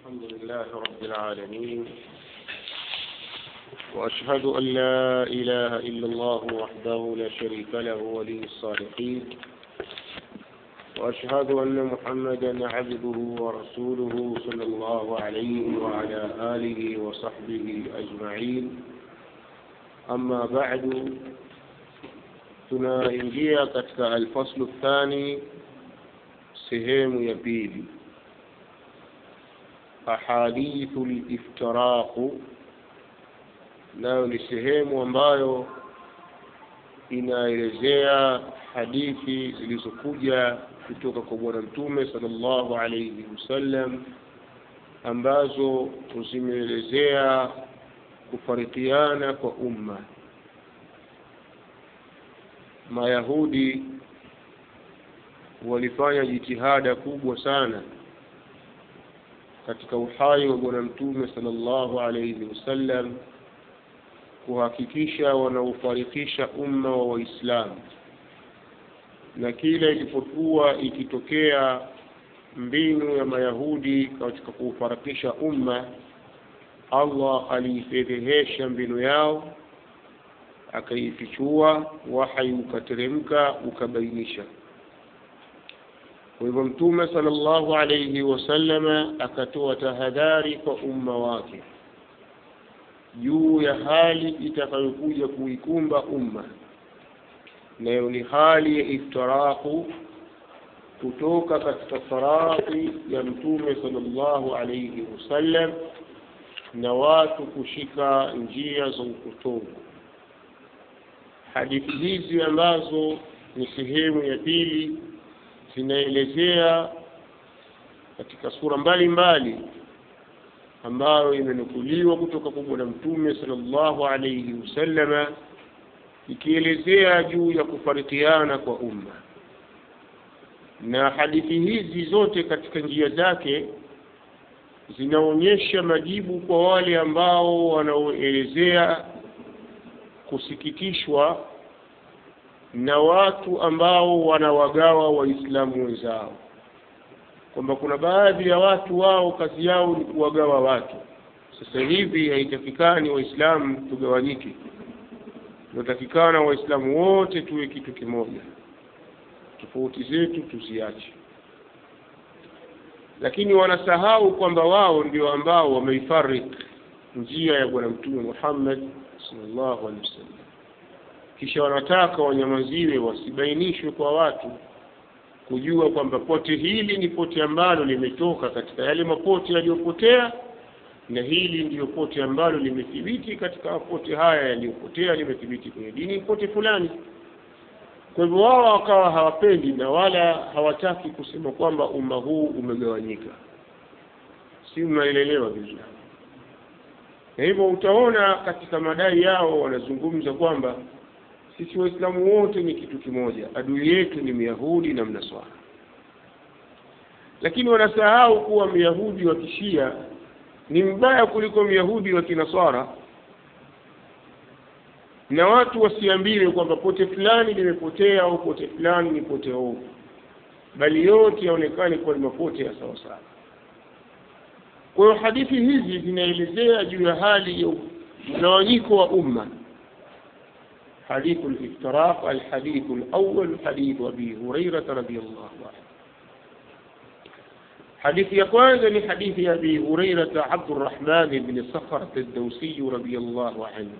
الحمد لله رب العالمين وأشهد أن لا إله إلا الله وحده لا شريك له ولي الصالحين وأشهد أن محمدا عبده ورسوله صلى الله عليه وعلى آله وصحبه أجمعين أما بعد tunaingia katika alfaslu thani sehemu ya pili ahadithu liftiraqu nayo ni sehemu ambayo inaelezea hadithi zilizokuja kutoka kwa bwana mtume sallallahu alayhi wasallam ambazo zimeelezea kufarikiana kwa umma mayahudi walifanya jitihada kubwa sana katika uhai wa bwana mtume sallallahu alayhi wasallam kuhakikisha wanaufarikisha umma wa waislamu na kila ilipokuwa ikitokea mbinu ya mayahudi katika kuufarakisha umma allah aliifedhehesha mbinu yao akaifichua wahai ukateremka ukabainisha kwa hivyo mtume sallallahu alayhi wasallama akatoa tahadhari kwa umma wake juu ya hali itakayokuja kuikumba umma nayo ni hali ya iftiraku kutoka katika farati ya mtume sallallahu alayhi wasallam na watu kushika njia za upotovu hadithi hizi ambazo ni sehemu ya pili zinaelezea katika sura mbalimbali ambayo imenukuliwa kutoka kwa bwana mtume sallallahu alayhi wasallama ikielezea juu ya kufarikiana kwa umma na hadithi hizi zote katika njia zake zinaonyesha majibu kwa wale ambao wanaoelezea kusikitishwa na watu ambao wanawagawa waislamu wenzao kwamba kuna baadhi ya watu wao kazi yao ni kuwagawa watu sasa hivi haitakikani waislamu tugawanyike tunatakikana waislamu wote tuwe kitu kimoja tofauti zetu tuziache lakini wanasahau kwamba wao ndio ambao wameifarik njia ya bwana mtume muhammad sallallahu alaihi wasallam kisha wanataka wanyamaziwe wasibainishwe kwa watu kujua kwamba pote hili ni pote ambalo limetoka katika yale mapote yaliyopotea na hili ndiyo pote ambalo limethibiti katika mapote haya yaliyopotea limethibiti kwenye dini pote fulani kwa hivyo wao wakawa hawapendi na wala hawataki kusema kwamba umma huu umegawanyika si mnaelelewa vizuri na hivyo utaona katika madai yao wanazungumza kwamba sisi waislamu wote ni kitu kimoja adui yetu ni myahudi na mnaswara lakini wanasahau kuwa myahudi wa kishia ni mbaya kuliko myahudi wa kinaswara na watu wasiambiwe kwamba pote fulani limepotea au pote fulani ni pote ovu bali yote yaonekane kuwa ni mapote ya sawasawa kwa hiyo hadithi hizi zinaelezea juu ya hali ya mgawanyiko wa umma حديث الافتراق الحديث الأول حديث أبي هريرة رضي الله عنه حديث يقوان حديث أبي هريرة عبد الرحمن بن صخرة الدوسي رضي الله عنه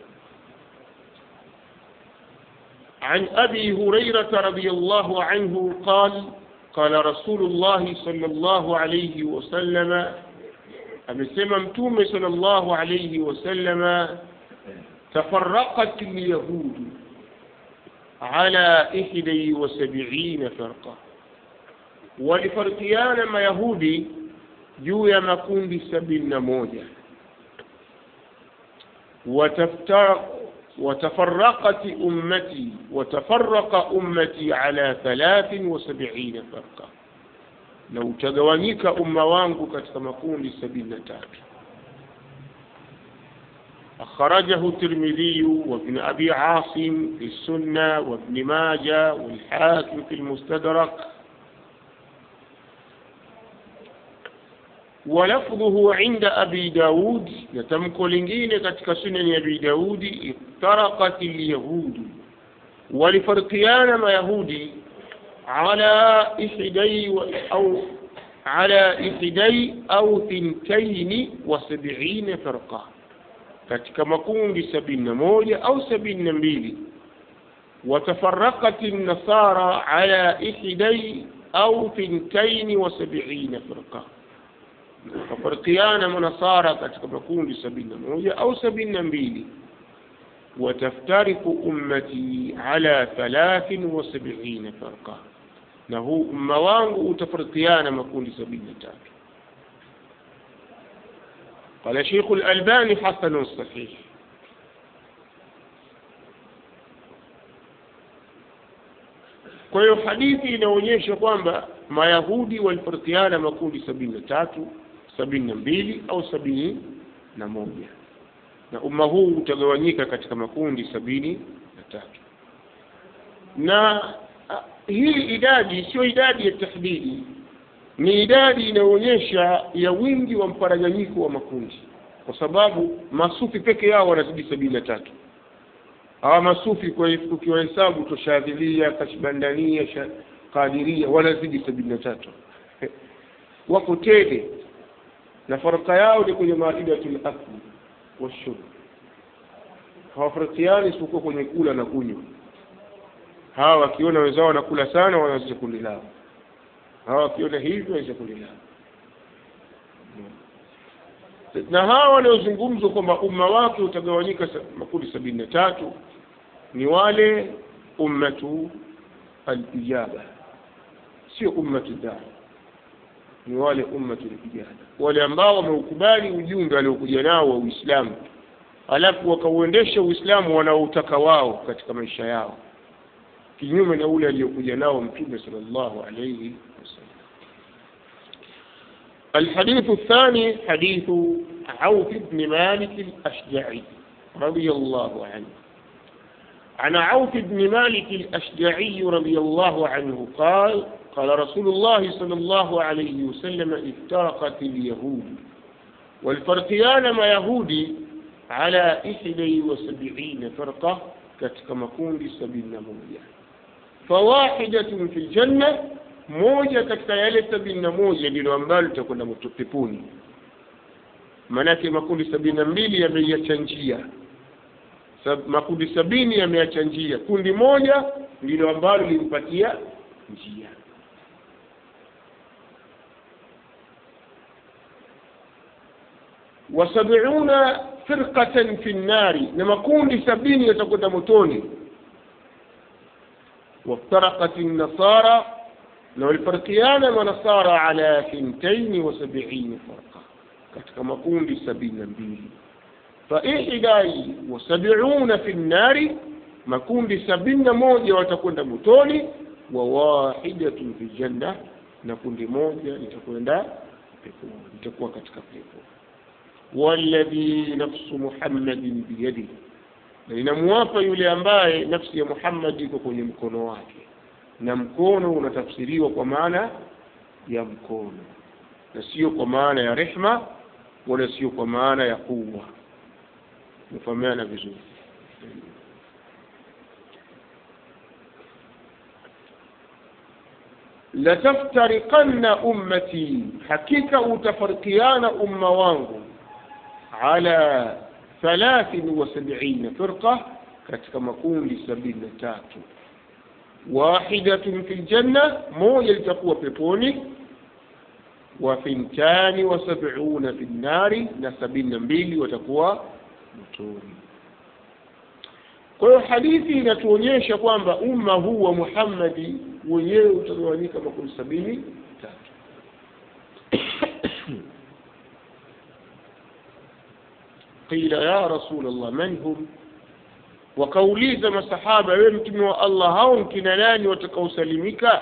عن أبي هريرة رضي الله عنه قال قال رسول الله صلى الله عليه وسلم أمسما متوم صلى الله عليه وسلم تفرقت اليهود على إحدى وسبعين فرقة ولفرقيان ما يهودي juu ya makundi sabini na moja وتفرقت أمتي وتفرق أمتي على ثلاث وسبعين فرقة لو تجوانيك أمة وانكو كتما كون سبيل تاتو أخرجه الترمذي وابن أبي عاصم في السنة وابن ماجة والحاكم في المستدرك ولفظه عند أبي داود يتمك لنجين كتك سنن أبي داود افترقت اليهود ولفرقيان ما يهودي على إحدي أو على إحدي أو ثنتين وسبعين فرقة katika makundi sabini na moja au sabini na mbili وتفرقت النصارى على إحدي أو ثنتين وسبعين فرقة ففرقيان منصارى katika makundi sabini na moja au sabini na mbili وتفترق أمتي على ثلاث وسبعين فرقة na huu umma wangu utafarikiana makundi sabini na tatu قال شيخ الألباني حسن صحيح kwa hiyo hadithi inaonyesha kwamba mayahudi walifarikiana makundi sabini na tatu sabini na mbili au sabini na moja na umma huu utagawanyika katika makundi sabini na tatu na ah, hii idadi sio idadi ya tahdidi ni idadi inayoonyesha ya wingi wa mparaganyiko wa makundi kwa sababu masufi peke yao wanazidi sabini na tatu hawa masufi kwa ukiwahesabu toshadhilia kashbandania sha- kadiria wanazidi sabini na tatu wako tele na faraka yao ni kwenye maidatul akli washurb hawafarikiani isipokuwa kwenye kula na kunywa hawa wakiona wenzao wanakula sana wanaanzisha kundi lao hawa wakiona hivyo wanaanzisha kundi lao na hawa wanaozungumzwa kwamba umma wake utagawanyika sa- makundi sabini na tatu ni wale ummatu alijaba sio ummatu daa ni wale ummatu alijaba wale ambao wameukubali ujumbe aliokuja nao wa uislamu alafu wakauendesha uislamu wanaoutaka wao katika maisha yao kinyume na ule aliyokuja nao mtume sallallahu alayhi wasallam الحديث الثاني حديث عوف بن مالك الأشجعي رضي الله عنه عن عوف بن مالك الأشجعي رضي الله عنه قال قال رسول الله صلى الله عليه وسلم افترقت اليهود والفرقيان ما يهودي على إحدى وسبعين فرقة كما كون سبعين موجة فواحدة في الجنة moja katika yale sabini na moja ndilo ambalo litakwenda moto- peponi maanake makundi sabini na mbili yameiacha njia Sab, makundi sabini yameacha njia kundi moja ndilo ambalo limpatia njia wasabiuna firqatan fi nnari na makundi sabini yatakwenda motoni وافترقت النصارى لو الفرقيان ونصارى على ثنتين وسبعين فرقة katika makundi sabini na mbili faihidai wasabiuna fi nnari makundi sabini na moja watakwenda motoni wa wahidatun fi janna na kundi moja litakwenda peponi litakuwa katika pepo walladhi nafsu muhammadin biyadihi na inamwapa yule ambaye nafsi ya Muhammad iko kwenye mkono wake, na mkono unatafsiriwa kwa maana ya mkono na sio kwa maana ya rehma wala sio kwa maana ya kuwa. Mfahamiana vizuri. lataftariqanna ummati, hakika utafarikiana umma wangu ala thalathin wa sab'ina firqa, katika makundi sabini na tatu. Wahidatun fi ljanna, moja litakuwa peponi. Wa thintani wa sab'una fi nnari, na sabini na mbili watakuwa motoni. Kwa hiyo hadithi inatuonyesha kwamba umma huu wa Muhammadi wenyewe utagawanyika makundi sabini na tatu. قيل يا رسول الله من هم wakauliza masahaba wewe mtume wa allah hao nkina nani watakaosalimika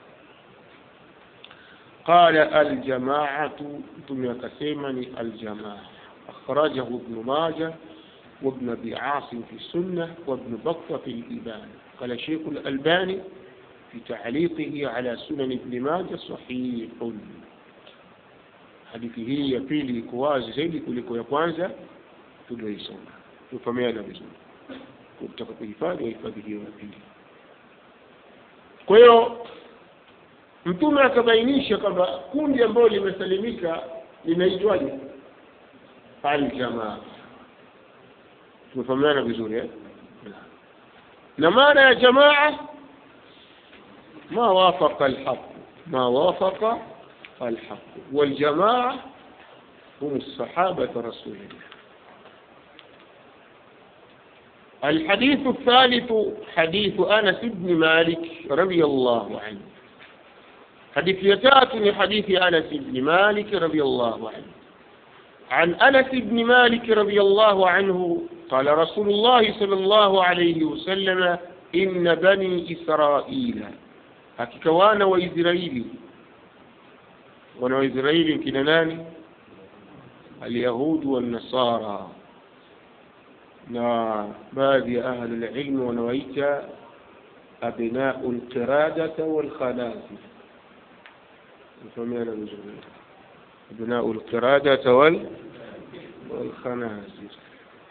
qala aljamaatu mtume akasema ni aljamaa akhrajahu ibnu maja وابن ابي عاصم في السنه وابن بطه في الايمان قال شيخ الالباني في تعليقه على سنن ابن ماجه صحيح hadithi hii ya pili iko wazi zaidi kuliko ya kwanza tulioisoma tufahamiana vizuri kutaka kuhifadhi wahifadhi hiyo ya pili kwa hiyo mtume akabainisha kwamba kundi ambalo limesalimika linaitwaje aljamaa tumefahamiana vizuri eh? na maana ya jamaa ma wafaqa alhaq ma wafaqa alhaq waljamaa hum sahabata rasulillah الحديث الثالث حديث أنس بن مالك رضي الله عنه حديث يتات حديث أنس بن مالك رضي الله عنه عن أنس بن مالك رضي الله عنه قال رسول الله صلى الله عليه وسلم إن بني إسرائيل hakika wana wa Israeli wana wa Israeli kina nani alyahudu wannasara na baadhi ya ahli alilm wanawaita abnau lqiradata walkhanazir mfahamiana vizuri abnau lqiradata wal والخنازير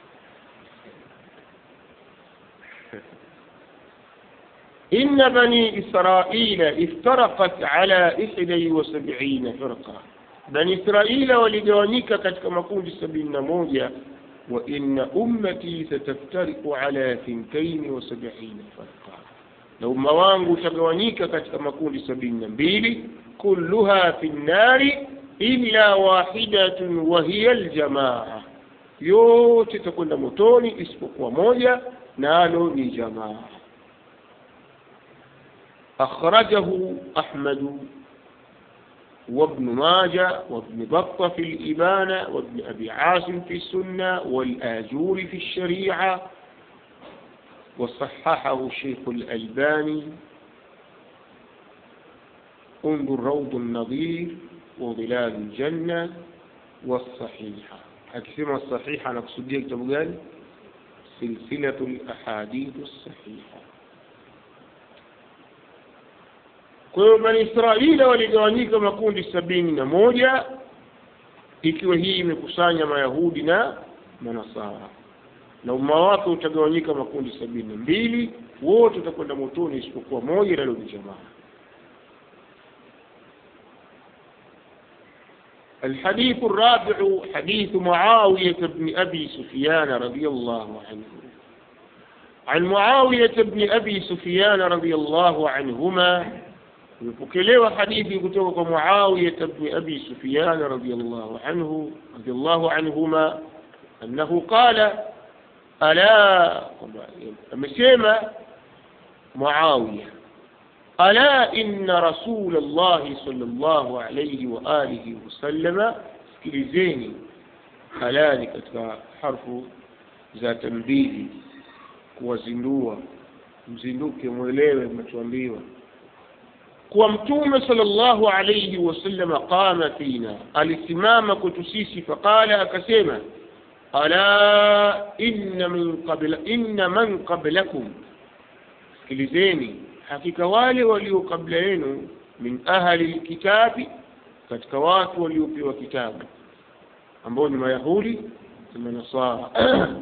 إن بني إسرائيل افترقت على إحدى وسبعين فرقة بني إسرائيل ولجوانيك كتك مكون سبعين موجة وإن أمتي ستفترق على ثنتين وسبعين فرقة لو موانغو تجوانيك كتك مكون سبعين بيلي كلها في النار illa wahidatun wa hiya aljamaa, yote takwenda motoni isipokuwa moja, nalo ni jamaa. أخرجه أحمد وابن ماجه وابن بطة في الإبانة وابن أبي عاصم في السنة والآجور في الشريعة وصححه الشيخ الألباني انظر روض النظير وظلال الجنة والصحيحة أكثر الصحيحة نقصد كتاب قال سلسلة الأحاديث الصحيحة kwa hiyo bani israeli waligawanyika makundi sabini na moja ikiwa hii imekusanya mayahudi na manasara na umma wake utagawanyika makundi sabini na mbili wote utakwenda motoni isipokuwa moja nalo ni jamaa الحديث الرابع حديث معاوية بن أبي سفيان رضي الله عنه عن معاوية بن أبي سفيان رضي الله عنهما imepokelewa hadithi kutoka kwa Muawiya ibn Abi Sufyan radhiyallahu anhu radhiyallahu anhuma annahu qala ala amesema Muawiya ala inna rasul Allah sallallahu alayhi wa alihi wasallama sikilizeni ala ni katika harfu za tambihi kuwazindua mzinduke mwelewe mnachoambiwa kuwa mtume sallallahu alayhi wasallam qama fina alisimama kwetu sisi faqala akasema ala inna min qabla inna man qablakum sikilizeni hakika wale walio kabla yenu min ahli lkitabi katika watu waliopewa kitabu ambao ni mayahudi na manasara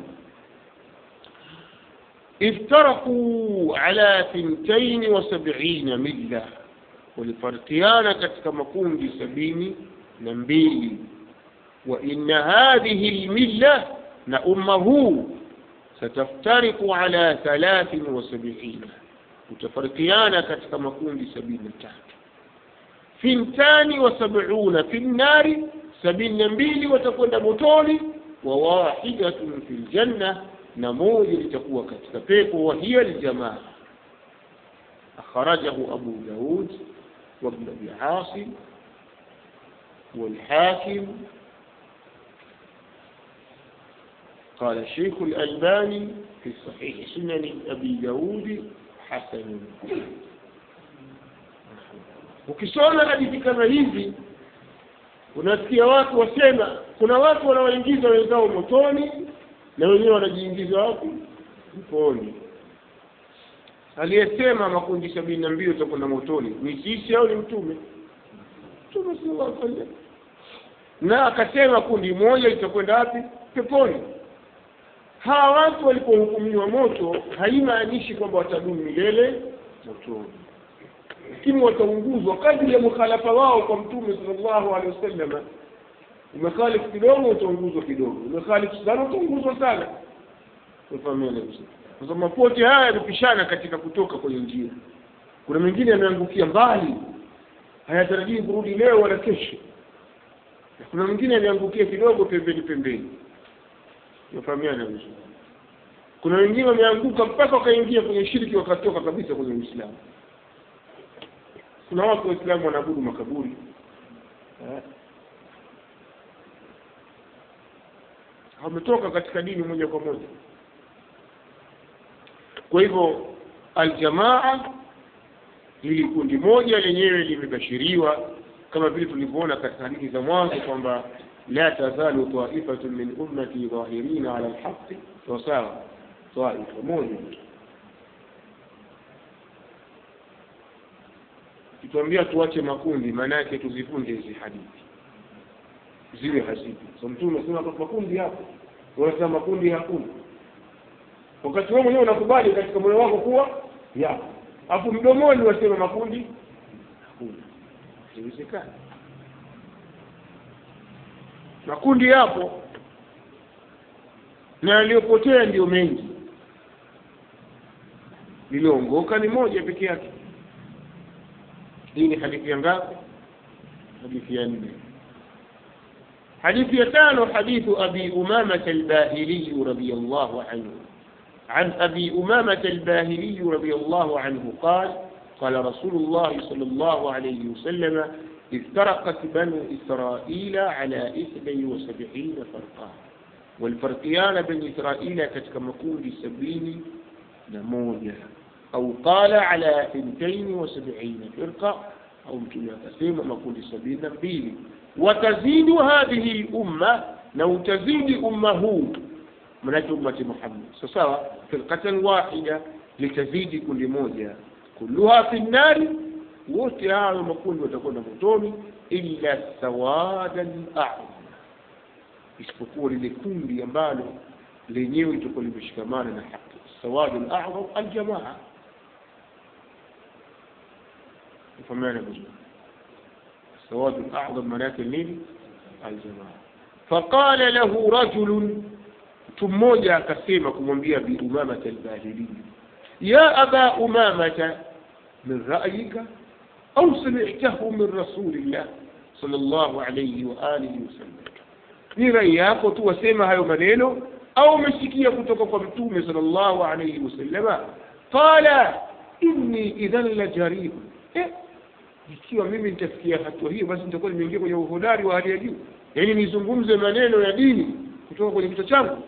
افترقوا على ثنتين وسبعين مله walifarikiana katika makundi sabini na mbili wa inna hadhihi lmilla na umma huu sataftariku ala thalathin wa sabiina utafarikiana katika makundi sabini na tatu thintani wa sabuna fi nnari sabini na mbili watakwenda motoni wa wahidatun fi ljanna na moja litakuwa katika pepo wa hiya ljamaa akhrajahu abu daud وابن أبي عاصم والحاكم قال الشيخ الألباني في صحيح سنن أبي داود حسن ukisoma hadithi kama hizi unasikia watu wasema kuna watu wanaoingiza wenzao motoni na wenyewe wanajiingiza wapi mponi aliyesema makundi sabini na mbili utakwenda motoni ni sisi au ni mtume mtume sallallahu alaihi wasallam na akasema kundi moja litakwenda wapi peponi hawa watu walipohukumiwa moto haimaanishi kwamba watadumu milele motoni lakini wataunguzwa kadri ya mukhalafa wao kwa mtume sallallahu alaihi wasallam umekhalifu kidogo utaunguzwa kidogo umekhalifu sana utaunguzwa sana ufahamiana vizuri kwa sababu mapote haya yamepishana katika kutoka kwenye njia kuna mengine yameangukia mbali hayatarajii kurudi leo wala kesho na kuna mwingine yameangukia kidogo pembeni pembeni ufahamiana vizuri kuna wengine wameanguka mpaka wakaingia kwenye shiriki wakatoka kabisa kwenye uislamu kuna watu waislamu wanaabudu makaburi eh. wametoka katika dini moja kwa moja kwa hivyo aljamaa hili kundi moja lenyewe limebashiriwa kama vile tulivyoona katika hadithi za mwanzo kwamba la tazalu taifatun min ummati dhahirina ala lhaqi sawasawa taifa moja kituambia tuache makundi maana yake tuzifunde hizi hadithi ziwe hazipo so mtume anasema makundi hapo unasema makundi hakuna wakati wewe mwenyewe unakubali katika moyo wako kuwa yapo afu mdomoni wasema makundi hakuna haiwezekani makundi yapo na yaliyopotea ndio mengi lilioongoka ni moja peke yake hii ni hadithi ya ngapi hadithi ya nne حديث يتان حديث أبي أمامة الباهلي رضي الله عنه عن أبي أمامة الباهلي رضي الله عنه قال قال رسول الله صلى الله عليه وسلم افترقت بنو إسرائيل على إثني وسبعين فرقا والفرقيان بني إسرائيل كتكمكون سبعين نموذج أو قال على ثنتين وسبعين فرقة أو تسيم مكون سبعين بيلي وتزيد هذه الأمة لو تزيد أمه من أمة محمد سواء فرقة واحدة لتزيد كل موجة كلها في النار wote hayo makundi watakwenda motoni illa sawadan a'zam isipokuwa lile kundi ambalo lenyewe litakuwa limeshikamana na haki sawadul a'zam aljamaa mfahamiana vizuri السواد الأعظم ملاك النيل الجماعة فقال له رجل تموجا كسيما كمwambia بأمامة الباهلي يا أبا أمامة من رأيك أو سمعته من رسول الله صلى الله عليه وآله وسلم ni rai yako tu wasema hayo maneno au umesikia kutoka kwa mtume sallallahu alayhi wasallama qala inni idhan la jaribu eh, ikiwa mimi nitafikia hatua hiyo basi nitakuwa nimeingia kwenye uhodari wa hali ya juu yaani nizungumze maneno ya dini kutoka kwenye kichwa changu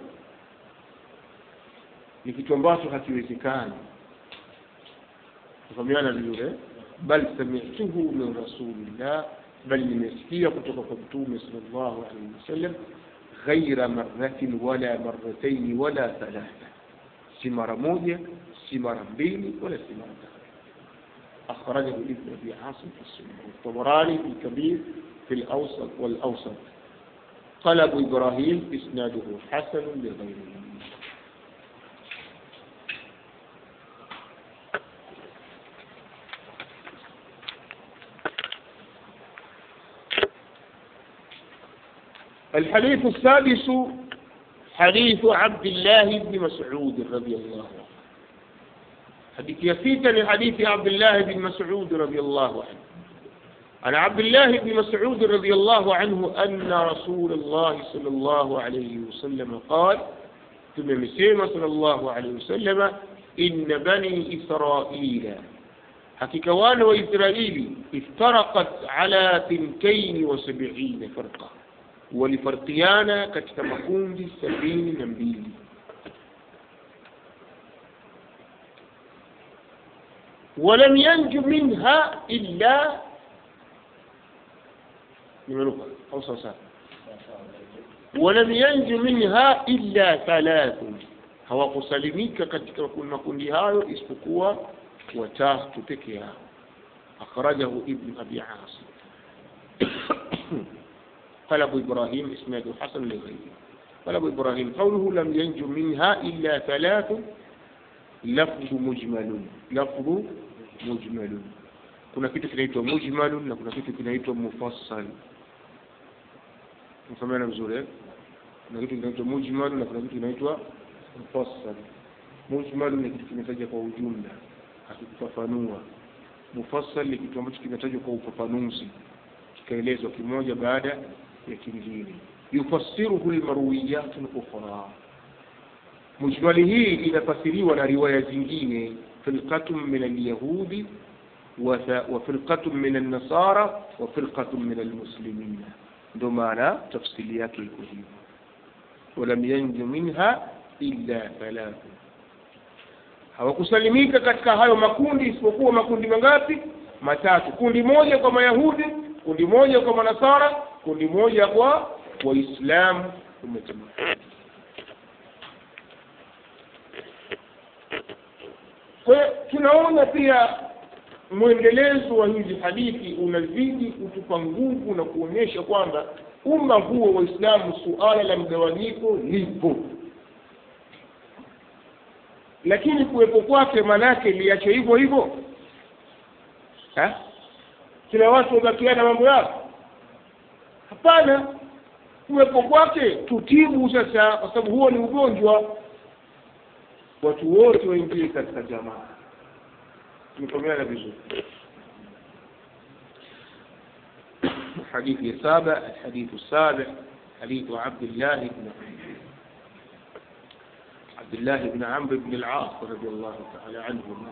ni kitu ambacho hakiwezekani tufahamiana vizuri bal samituhu min rasulillah bal nimesikia kutoka kwa mtume sallallahu alaihi wasallam ghaira marratin wala marrataini wala thalatha si mara moja si mara mbili wala si mara tatu أخرجه ابن أبي عاصم في السنة والطبراني في الكبير في الأوسط والأوسط قال أبو إبراهيم إسناده حسن لغيره الحديث السادس حديث عبد الله بن مسعود رضي الله عنه حديث يسيتا لحديث عبد الله بن مسعود رضي الله عنه عن عبد الله بن مسعود رضي الله عنه أن رسول الله صلى الله عليه وسلم قال ثم مسيما صلى الله عليه وسلم إن بني إسرائيل حقيقة وانا وإسرائيل افترقت على ثنتين وسبعين فرقة ولفرقيانا كتكمكون دي سبعين نبيل ولم ينج منها إلا أو صوصات ولم ينج منها إلا ثلاث hawakusalimika katika makundi hayo isipokuwa watatu peke yao akhrajahu ibn abi asim قال أبو إبراهيم إسناده حسن لغيره قال أبو إبراهيم قوله لم ينجو منها إلا ثلاث لفظ مجمل لفظ مجمل kuna kitu kinaitwa mujmalun na kuna kitu kinaitwa mufassal mfahamiana vizuri eh? kuna kitu kinaitwa mujmal na kuna kitu kinaitwa mufassal mujmal ni kitu kimetaja kwa ujumla hakikufafanua mufassal ni kitu ambacho kimetajwa kwa ufafanuzi kikaelezwa kimoja baada ya kingine yufassiruhu lmarwiyatu lukhra mujmali hii inafasiriwa na riwaya zingine firqatun min alyahudi وفرقة من النصارى وفرقة من المسلمين ndo maana tafsiri yake iko hivyo walam yanju minha illa thalathu hawakusalimika katika hayo makundi isipokuwa makundi mangapi matatu kundi moja kwa mayahudi kundi moja kwa manasara kundi moja kwa waislamu umetema kwa hiyo tunaona pia mwendelezo wa hizi hadithi unazidi kutupa nguvu na kuonyesha kwamba umma huo waislamu suala la mgawanyiko lipo lakini kuwepo kwake manake liache hivyo hivyo kila watu wabakiana mambo yao hapana kuwepo kwake tutibu sasa kwa sababu huo ni ugonjwa watu wote waingie katika jamaa tumetumiana vizuri حديث السابع الحديث السابع حديث عبد الله بن عبد الله بن عمرو بن العاص رضي الله تعالى عنهما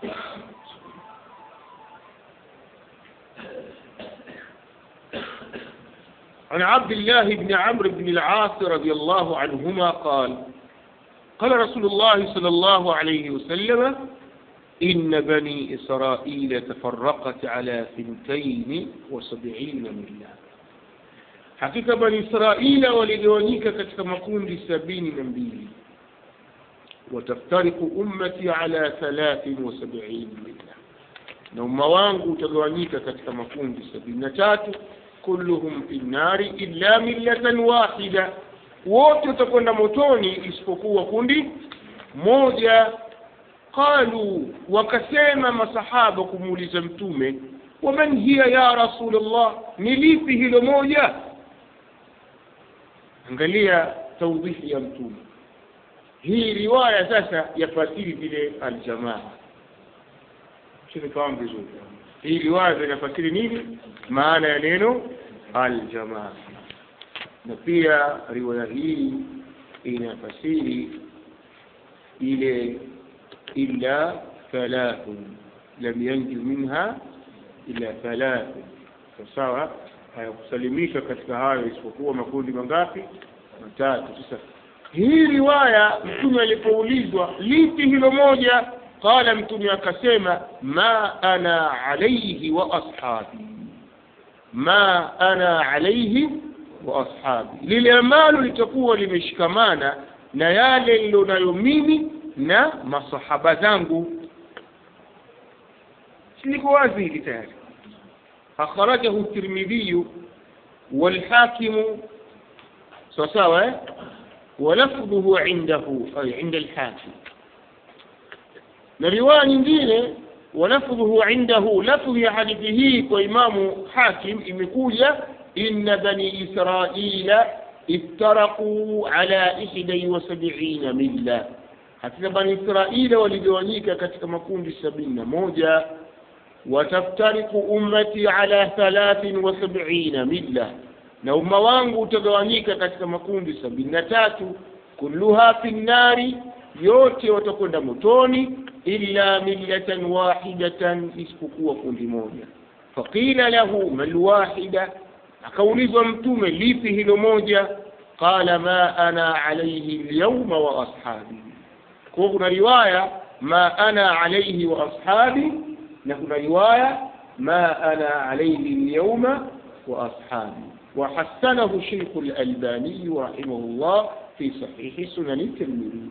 عن عبد الله بن عمرو بن العاص رضي الله عنهما قال قال رسول الله صلى الله عليه وسلم إن بني إسرائيل تفرقت على ثنتين وسبعين ملة حقيقة بني إسرائيل ولجوانيك كتك مكون سبين نبيل وتفترق أمتي على ثلاث وسبعين ملة نوم وانغو تجوانيك كتك مكون سبين تاتو كلهم في النار إلا ملة واحدة wote utakwenda motoni isipokuwa kundi moja qalu wakasema masahaba kumuuliza mtume waman hiya ya rasulllah ni lipi hilo moja angalia taudhihi ya mtume hii riwaya sasa yafasiri vile aljamaa sinifahamu vizuri hii riwaya inafasiri nini maana ya neno aljamaa na pia riwaya hii inafasiri ile illa thalathun lam yanju minha illa thalathun sawa hayakusalimisha katika hayo isipokuwa makundi mangapi matatu sasa hii riwaya mtume alipoulizwa lipi hilo moja qala mtume akasema ma ana alaihi wa ashabi ma ana alaihi wa ashabi lile ambalo litakuwa limeshikamana na yale nilonayo mimi na masahaba zangu liko wazi hili tayari akhrajahu tirmidhiyu walhakimu sawa sawa eh ولفظه عنده أي عند الحاكم رواية nyingine ولفظه عنده لفظ ya hadithi hii kwa imamu hakim imekuja inna bani israila iftaraquu ala ihda wasabina milla hakika bani israila waligawanyika katika makundi sabini na moja wataftariku ummati ala thalathin wa sabina milla na umma wangu utagawanyika katika makundi sabini na tatu kulluha fi nnari yote watakwenda motoni illa millatan wahidatan isipokuwa kundi moja faqila lahu malwahida akaulizwa mtume lipi hilo moja qala ma ana alaihi lyauma wa ashabi kwa kuna riwaya ma ana alaihi wa ashabi na kuna riwaya ma ana alaihi lyauma wa ashabi وحسنه شيخ الألباني رحمه الله في صحيح سنن الترمذي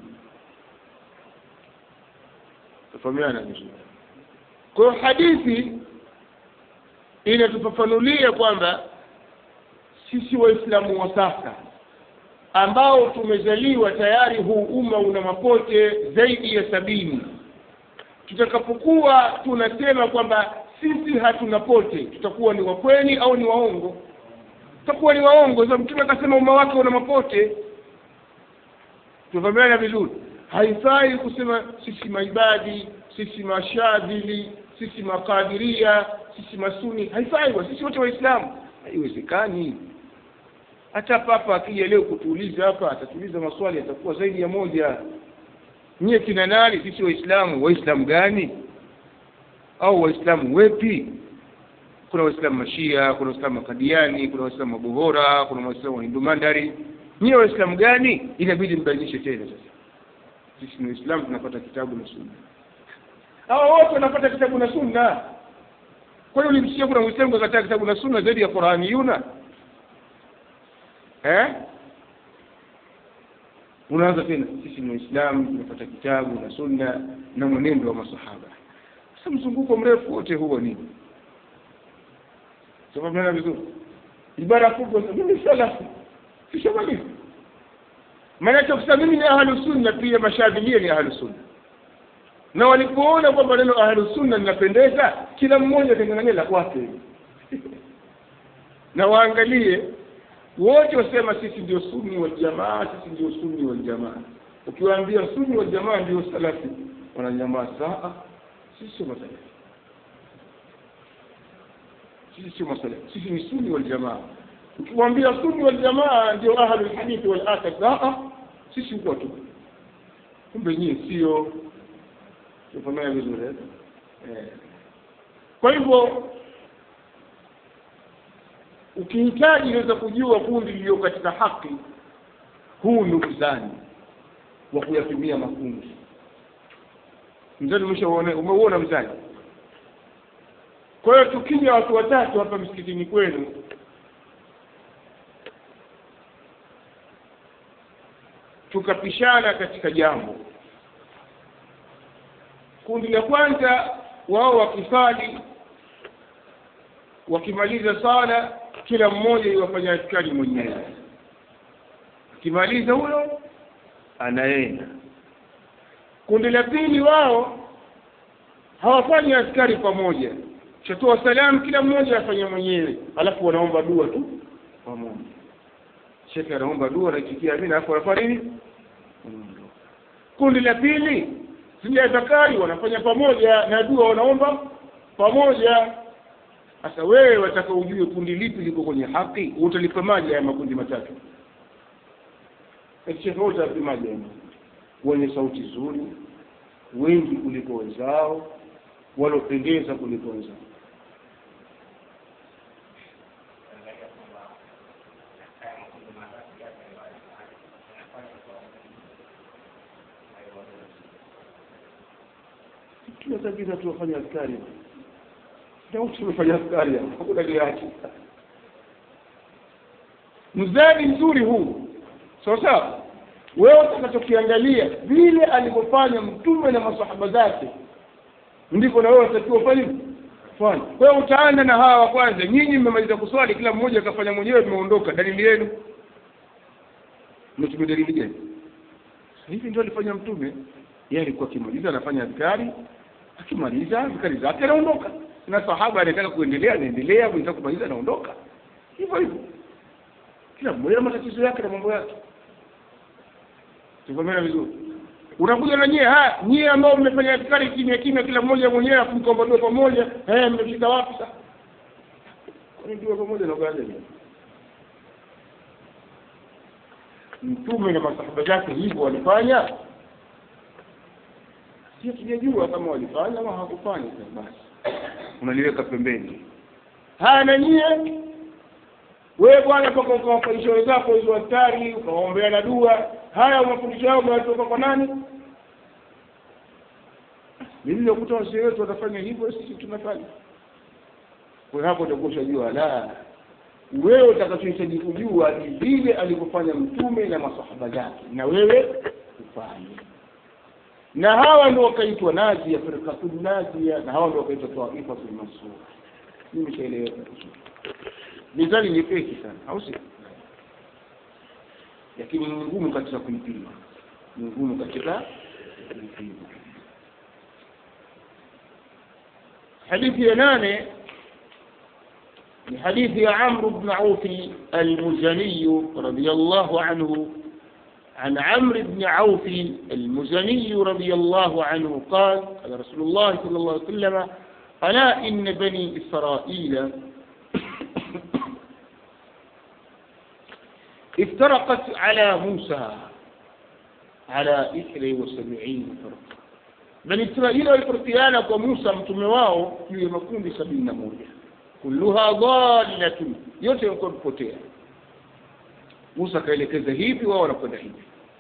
tufahamiana vizuri kwa hiyo hadithi inatufafanulia kwamba sisi waislamu wa sasa ambao tumezaliwa tayari huu umma una mapote zaidi ya sabini tutakapokuwa tunasema kwamba sisi hatuna pote tutakuwa ni wakweli au ni waongo tutakuwa ni waongo sababu mtume akasema umma wake una mapote tuvamiana vizuri haifai kusema sisi maibadi sisi mashadhili sisi makadiria sisi masuni haifai wa sisi wote waislamu haiwezekani hata papa akija leo kutuuliza hapa atatuuliza maswali atakuwa zaidi ya moja nyie kina nani sisi waislamu waislamu gani au waislamu wepi kuna waislamu mashia kuna waislamu makadiani kuna waislamu mabohora kuna waislamu wahindu mandari nyie waislamu gani inabidi mbainishe tena sasa sisi ni waislamu tunapata kitabu na sunna hawa wote wanapata kitabu na sunna kwa hiyo ulimsikia kuna mwislamu kakataa kitabu na sunna zaidi ya qurani yuna eh unaanza tena sisi ni waislamu tunapata kitabu na sunna na mwenendo wa masahaba sasa mzunguko mrefu wote huo nini sababu vizuri ibara kubwa mimi salafi kishamaliza maanake kusema mimi ni ahlu sunna pia mashadhilia ni ahlu sunna na walipoona kwamba neno ahlu sunna linapendeza kila mmoja atengangania la kwake na waangalie wote wasema sisi ndio sunni wal jamaa sisi ndio sunni wal jamaa ukiwaambia sunni wal jamaa ndio salafi wananyamaa saa sisi sio masalafi sisi sio masalafi sisi ni sunni wal jamaa ukiwaambia sunni wal jamaa ndio ahlul hadithi wal athar saa sisi huko tu kumbe nyie sio tufahamiana vizuri eh kwa hivyo ukihitaji unaweza kujua kundi lililo katika haki huu ni mzani wa kuyatumia makundi mzani umeshaona umeuona mzani kwa hiyo tukija watu watatu hapa msikitini kwenu tukapishana katika jambo kundi la kwanza wao wakisali wakimaliza sala kila mmoja iwafanya askari mwenyewe akimaliza huyo anaenda kundi la pili wao hawafanyi askari pamoja chatoa salamu kila mmoja afanya mwenyewe alafu wanaomba dua tu pamoja shekhe anaomba dua anaitikia amina alafu wanafanya nini kundi la pili zile zakari wanafanya pamoja na dua wanaomba pamoja sasa wewe wataka ujue kundi lipi liko kwenye haki utalipimaje haya makundi matatu shekhe wote apimaje wenye sauti nzuri wengi kuliko wenzao walopendeza kuliko wenzao kila kabisa tuwafanya askari na wote tumefanya askari hapo hakuna liachi mzani mzuri huu sawa sawa wewe utakachokiangalia vile alivyofanya mtume na masahaba zake ndivyo na wewe utakiwa fanya fanya kwa hiyo utaanza na hawa wa kwanza nyinyi mmemaliza kuswali kila mmoja akafanya mwenyewe tumeondoka dalili yenu mmetumia dalili gani hivi ndio alifanya mtume yeye alikuwa akimaliza anafanya askari akimaliza askari zake anaondoka na sahaba anataka kuendelea anaendelea mwenzake kumaliza anaondoka hivyo hivyo kila mmoja na matatizo yake na mambo yake tukomena vizuri unakuja na nyie haya nyie ambao mmefanya askari kimya kimya kila mmoja mwenyewe afu mkaomba dua pamoja eh mmefika wapi sasa kwani dua pamoja na baada mtume na masahaba zake hivyo walifanya si tujajua kama walifanya ama hawakufanya basi unaliweka pembeni haya na nyie wewe bwana toka ukawafundisha wenzako hizo askari ukawaombea na dua haya mafundisho yao umeyatoka kwa nani nililokuta wazee wetu watafanya hivyo sisi tunafanya kwa hapo utakuwa ushajua la wewe utakachohitaji kujua ni vile alivyofanya mtume na masahaba zake na wewe ufanye na hawa ndio wakaitwa nazia firqatul nazia na hawa ndio wakaitwa taifatul mansura mimi shaeleweka mizani nyepesi sana au si lakini ni ngumu katika kuipima ni ngumu katika kuipima hadithi ya nane ni hadithi ya Amr ibn Auf al-Muzani radiyallahu anhu عن عمرو بن عوف المزني رضي الله عنه قال قال رسول الله صلى الله عليه وسلم ألا إن بني إسرائيل افترقت على موسى على إثني وسبعين فرقة بني إسرائيل والفرقيان وموسى متمواو في مكون بسبعين موجة كلها ضالة yote yalikuwa kupotea Musa akaelekeza hivi wao wanakwenda hivi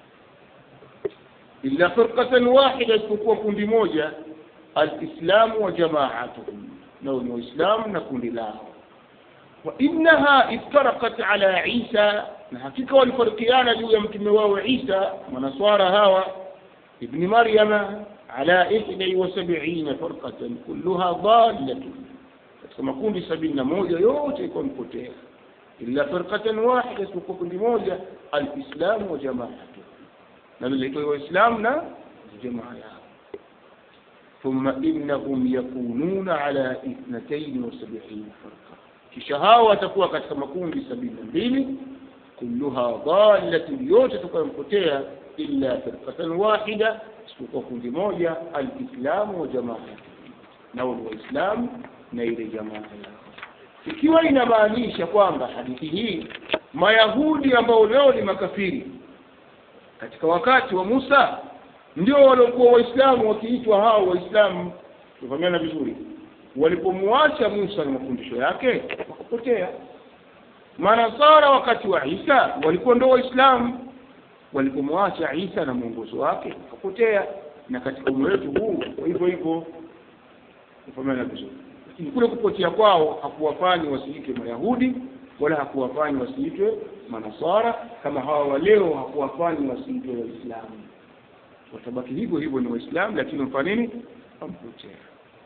illa firqatan wahida isipokuwa kundi moja alislamu wa jamaatuhum nao ni waislamu na kundi lao wa innaha iftaraqat ala isa na hakika walifarikiana juu ya mtume wao isa manaswara hawa ibni maryama ala ihda wa sabina farqatan kulluha dalatun katika makundi sabini na moja yote iko mpotea illa firqatan wahida isipokuwa kundi moja alislamu wa jamaatu na lilitoa waislamu na jamaa yao ثم إنهم يكونون على اثنتين وسبعين فرقة kisha hao watakuwa katika makundi sabini na mbili kulluha dalatin yote tukampotea illa firqatan wahida isipokuwa kundi moja alislamu wa jamaa nao ni waislamu na ile jamaa yao ikiwa inamaanisha kwamba hadithi hii mayahudi ambao leo ni makafiri katika wakati wa Musa ndio waliokuwa waislamu wakiitwa hao waislamu tufahamiana vizuri walipomwacha Musa na mafundisho yake wakapotea manasara wakati wa Isa walikuwa ndio waislamu walipomwacha Isa na mwongozo wake wakapotea na katika umma wetu huu hivyo hivyo tufahamiana vizuri lakini kule kupotea kwao hakuwafanya wasiitwe mayahudi wala hakuwafanya wasiitwe manasara kama hawa wa leo hakuwafanya wasiitwe waislamu watabaki hivyo hivyo ni waislamu lakini wamfanya nini wampotea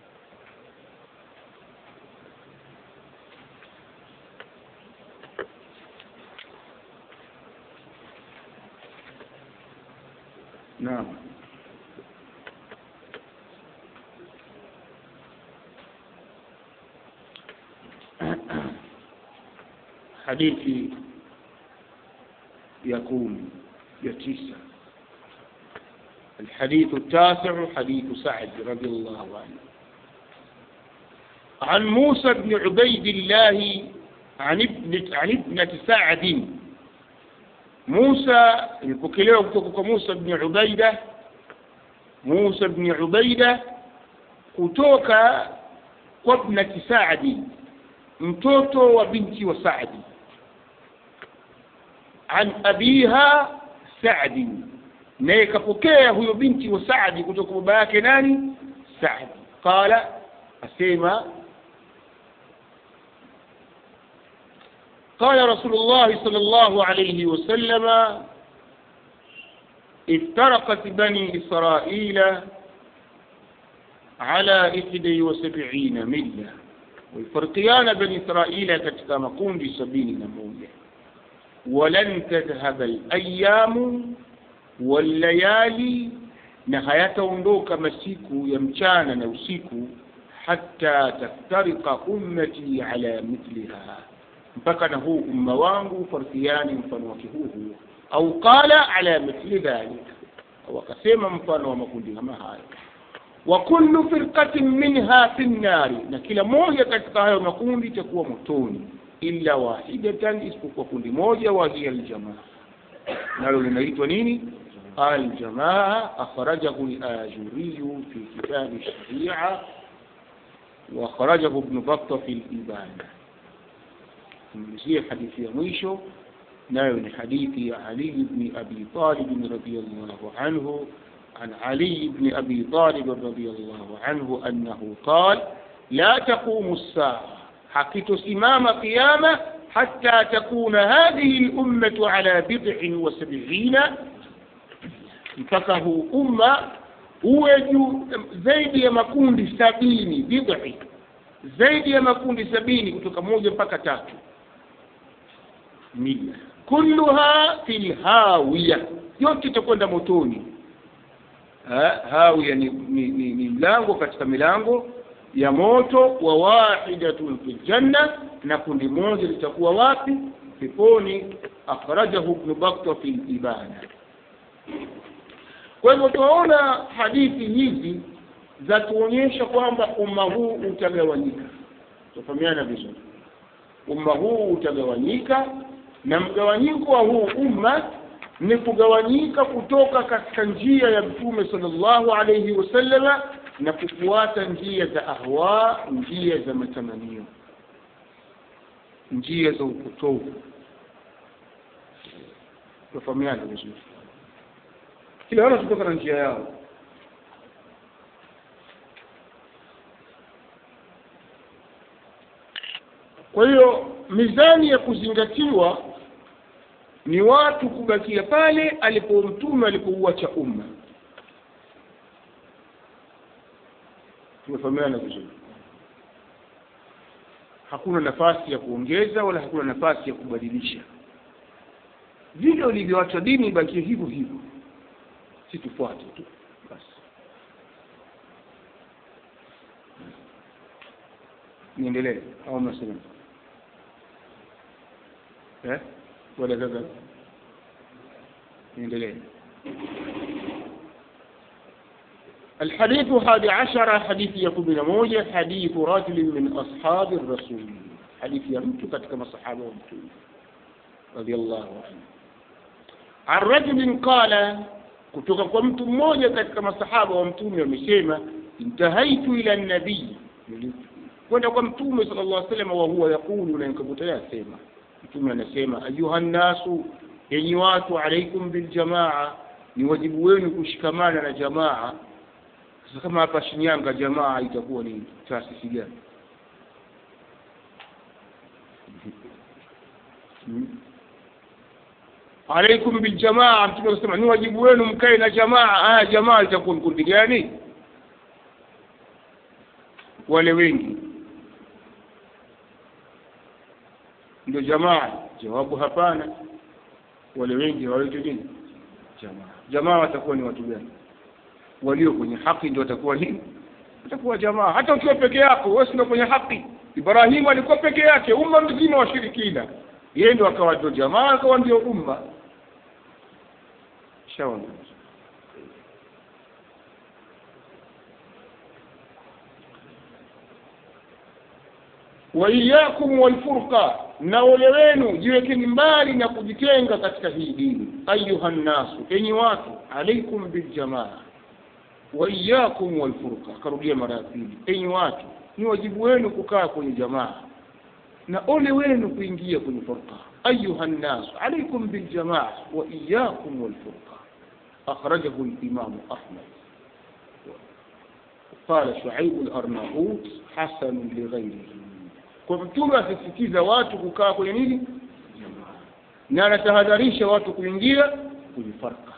naam hadithi يقول يتيسع الحديث التاسع حديث سعد رضي الله عنه عن موسى بن عبيد الله عن ابنة عن ابنة سعد موسى البكليه kutoka موسى بن عبيدة موسى بن عبيدة kutoka kwa ibnati Saadi mtoto wa binti wa Saadi an abiha Saadi naye kapokea huyo binti wa Saadi kutoka baba yake nani Saadi qala asema قال رسول الله صلى الله عليه وسلم افترقت بني إسرائيل على إحدى وسبعين ملة والفرقيان بني إسرائيل katika makundi sabini na moja ولن تذهب الأيام والليالي na hayataondoka masiku ya mchana na usiku hata taftarika ummati ala mithliha mpaka na huu umma wangu farkiani mfano wake huu huo au qala ala mithli dhalik au akasema mfano wa makundi kama hayo wa kullu firqatin minha fi nnari na kila moja katika hayo makundi itakuwa motoni illa wahidatan isipokuwa kundi moja wa hiya aljamaa nalo linaitwa nini aljamaa akhrajahu al-ajuri fi kitab ash-sharia wa akhrajahu ibn battah fi al-ibana tumalizie hadithi ya mwisho nayo ni hadithi ya Ali ibn Abi Talib radhiyallahu anhu عن علي بن أبي طالب رضي الله عنه أنه قال لا تقوم الساعة حقت سمام قيامة حتى تكون هذه الأمة على بضع وسبعين فكه أمة uwe juu zaidi ya makundi sabini bidhi zaidi ya makundi sabini kutoka moja mpaka tatu mila kulluha fil hawiya yote itakwenda motoni ha, hawiya ni, ni, ni, ni mlango katika milango ya moto wa wahidatun fil janna na kundi moja litakuwa wapi peponi akhrajahu ibn bakta fi ibana kwa hivyo tunaona hadithi hizi za tuonyesha kwamba umma huu utagawanyika tufahamiana vizuri umma huu utagawanyika na mgawanyiko wa huu umma ni kugawanyika kutoka katika njia ya mtume sallallahu alayhi wasallama na kufuata njia za ahwa njia za matamanio njia za upotovu tufahamiana vizuri kila wana kutoka na njia yao kwa hiyo mizani ya kuzingatiwa ni watu kubakia pale alipo mtume alipouacha umma tumefahamiana vizuri hakuna nafasi ya kuongeza wala hakuna nafasi ya kubadilisha vile ulivyoacha dini ibakie hivyo hivyo si tufuate tu basi niendelee au mnasema eh wala gaga niendelee الحديث الحادي عشر حديث يقول موجة حديث رجل من أصحاب الرسول حديث يمت كما الصحابة ومتون رضي الله عنه عن رجل قال kutoka kwa mtu mmoja katika masahaba wa mtume wamesema intahaitu ila nabii kwenda kwa mtume sala llah salama wa huwa yaqulu na nikakuta asema mtume anasema ayuha nnasu yenyi watu alaikum biljamaa ni wajibu wenu kushikamana na jamaa sasa kama hapa shinyanga jamaa itakuwa ni taasisi gani hmm. alaikum biljamaa mtume akasema ni wajibu wenu mkae na jamaa aya jamaa itakuwa ni kundi gani wale wengi ndio jamaa jawabu hapana wale wengi hawaitwi nini jamaa jamaa watakuwa ni watu gani walio kwenye haki ndio watakuwa nini watakuwa jamaa hata ukiwa peke yako wewe sio kwenye haki ibrahimu alikuwa peke yake umma mzima washirikina yeye ndio akawa ndio jamaa akawa ndio umma shaona waiyakum walfurqa na ole wenu jiwekeni mbali na kujitenga katika hii dini ayuha nnasu enyi watu alaikum biljamaa waiyakum walfurqa akarudia mara ya pili enyi watu ni wajibu wenu kukaa kwenye jamaa na ole wenu kuingia kwenye furqa ayuha nnasu alaikum biljamaa waiyakum walfurqa akhrajahu limamu ahmad قال شعيب الأرناؤوط حسن لغيره kwa mtume asisitiza watu kukaa kwenye nini na anatahadharisha watu kuingia kwenye farka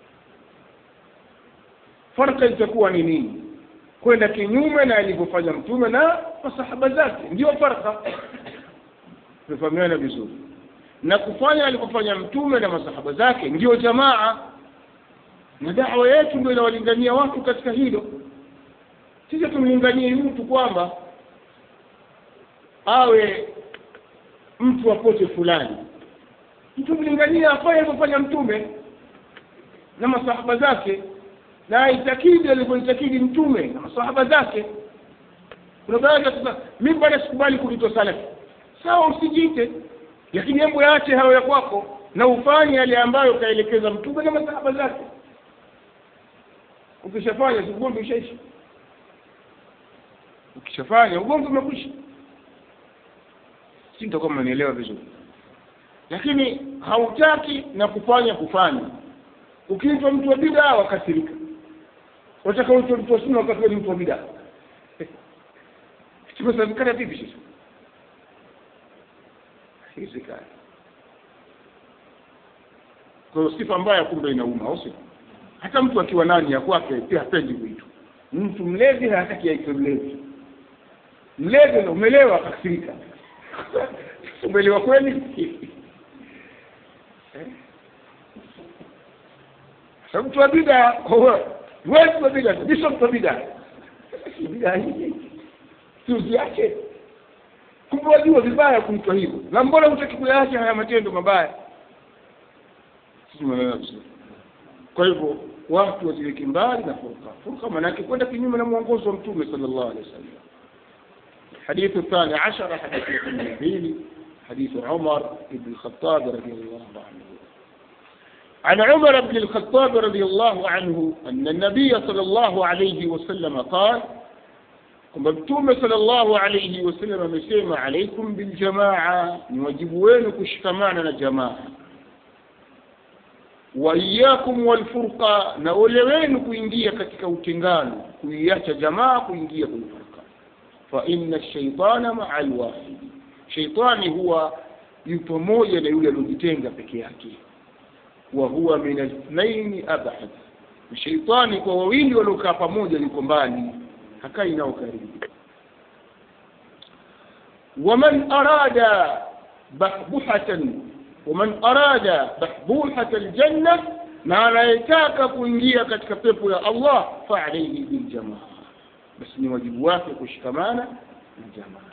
farka itakuwa ni nini kwenda kinyume na alivyofanya mtume na masahaba zake ndio farka tumefahamiana vizuri na kufanya alivyofanya mtume na masahaba zake ndio jamaa na dawa yetu ndio inawalingania watu katika hilo sisi tumlinganie mtu kwamba awe mtu apote fulani mtu mlingania afanye alivyofanya mtume na masahaba zake na aitakidi alivyoitakidi mtume na masahaba zake kuna baadhi sasa mimi bado sikubali kuitwa salafi sawa usijiite lakini hebu yaache hayo ya kwako na ufanye yale ambayo kaelekeza mtume na masahaba zake ukishafanya ugomvi ushaisha ukishafanya ugomvi umekwisha si nitakuwa mmenielewa vizuri lakini hautaki na kufanya kufanya ukiitwa mtu wa bidaa wakasirika wataka uitwe mtu wa sunna wakati ni mtu wa bidaa tumesafikana vipi sasa haiwezekani kwa hiyo sifa mbaya kumbe inauma au sio hata mtu akiwa nani ya kwake pia hapendi kuitwa mtu mlevi hataki aitwe mlevi mlevi umelewa akakasirika umelewa kweli eh? sababu mtu wa bida wewe mtu wa bida mimi sio mtu wa bida bida hii si usiache kumbe wajua vibaya kuitwa hivyo na mbona hutaki kuyaacha haya matendo mabaya sisi tumeelewa vizuri kwa hivyo watu wajiweke mbali na furqa furqa maanake kwenda kinyume na mwongozo wa mtume sallallahu alaihi wasallam الحديث الثاني عشر حديث النبيل حديث عمر بن الخطاب رضي الله عنه عن عمر بن الخطاب رضي الله عنه أن النبي صلى الله عليه وسلم قال مكتوم صلى الله عليه وسلم مسيما عليكم بالجماعة نواجبوين كشكمانا جماعة وإياكم والفرقة نولوين كوينجية كتك وتنغان كوياك جماعة كوينجية بالفرقة فإن الشيطان مع الواحد شيطاني هو يتمويا ليولي لجتنغ بكياكي وهو من الاثنين أبعد الشيطاني kwa wawili waliokaa pamoja yuko mbali hakai nao karibu ومن أراد بحبحة ومن أراد بحبوحة الجنة na anayetaka kuingia katika pepo ya Allah fa alayhi bil jamaa basi ni wajibu wake kushikamana na jamaa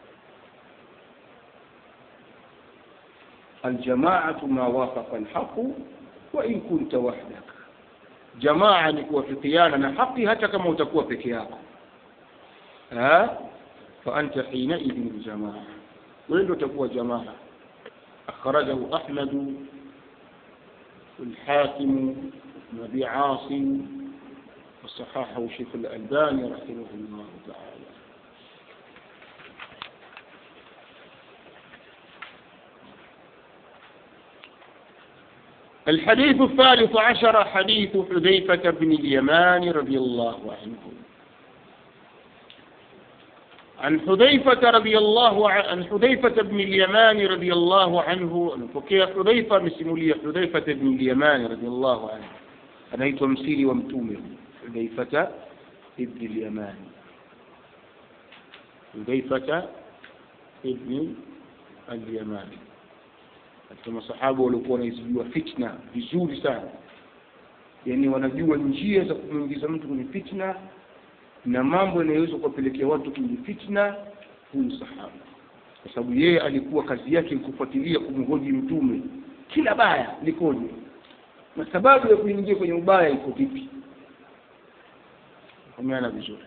الجماعة ما وافق الحق وإن كنت وحدك جماعة نكوافقيانا نحقي حتى كما تكون بكياك ها فأنت حينئذ الجماعة وين تكون جماعة أخرجه أحمد والحاكم وابي عاصم وصححه شيخ الألباني رحمه الله تعالى الحديث الثالث عشر حديث حذيفة بن اليمان رضي الله عنه عن حذيفة رضي الله عن حذيفة بن اليمان رضي الله عنه فكي حذيفة مسمولية حذيفة بن اليمان رضي الله عنه أنا تمثيلي ومتومر حذيفة ابن اليمان حذيفة ابن اليمان katika masahaba waliokuwa wanaizijua fitna vizuri sana yaani wanajua njia za kumwingiza mtu kwenye fitna na mambo yanayoweza kuwapelekea watu kwenye fitna huyu sahaba kwa sababu yeye alikuwa kazi yake ni kufuatilia kumhoji mtume kila baya likoje na sababu ya kuingia kwenye ubaya iko vipi ameana vizuri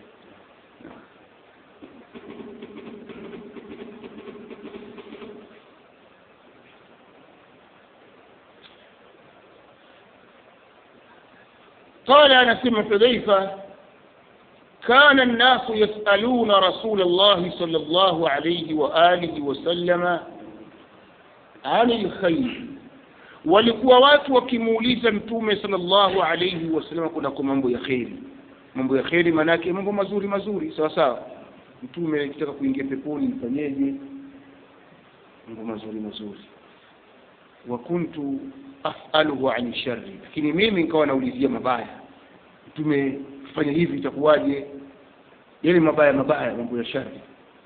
قال أنس بن حذيفة كان الناس يسألون رسول الله صلى الله عليه وآله وسلم عن الخير walikuwa watu wakimuuliza mtume sallallahu alayhi wasallam kunako mambo ya kheri mambo ya kheri maanake mambo mazuri mazuri sawa sawa mtume akitaka kuingia peponi mfanyeje mambo mazuri mazuri wa kuntu asaluhu an sharri lakini mimi nikawa naulizia mabaya mtume fanya hivi itakuwaje yale mabaya mabaya mambo ya shari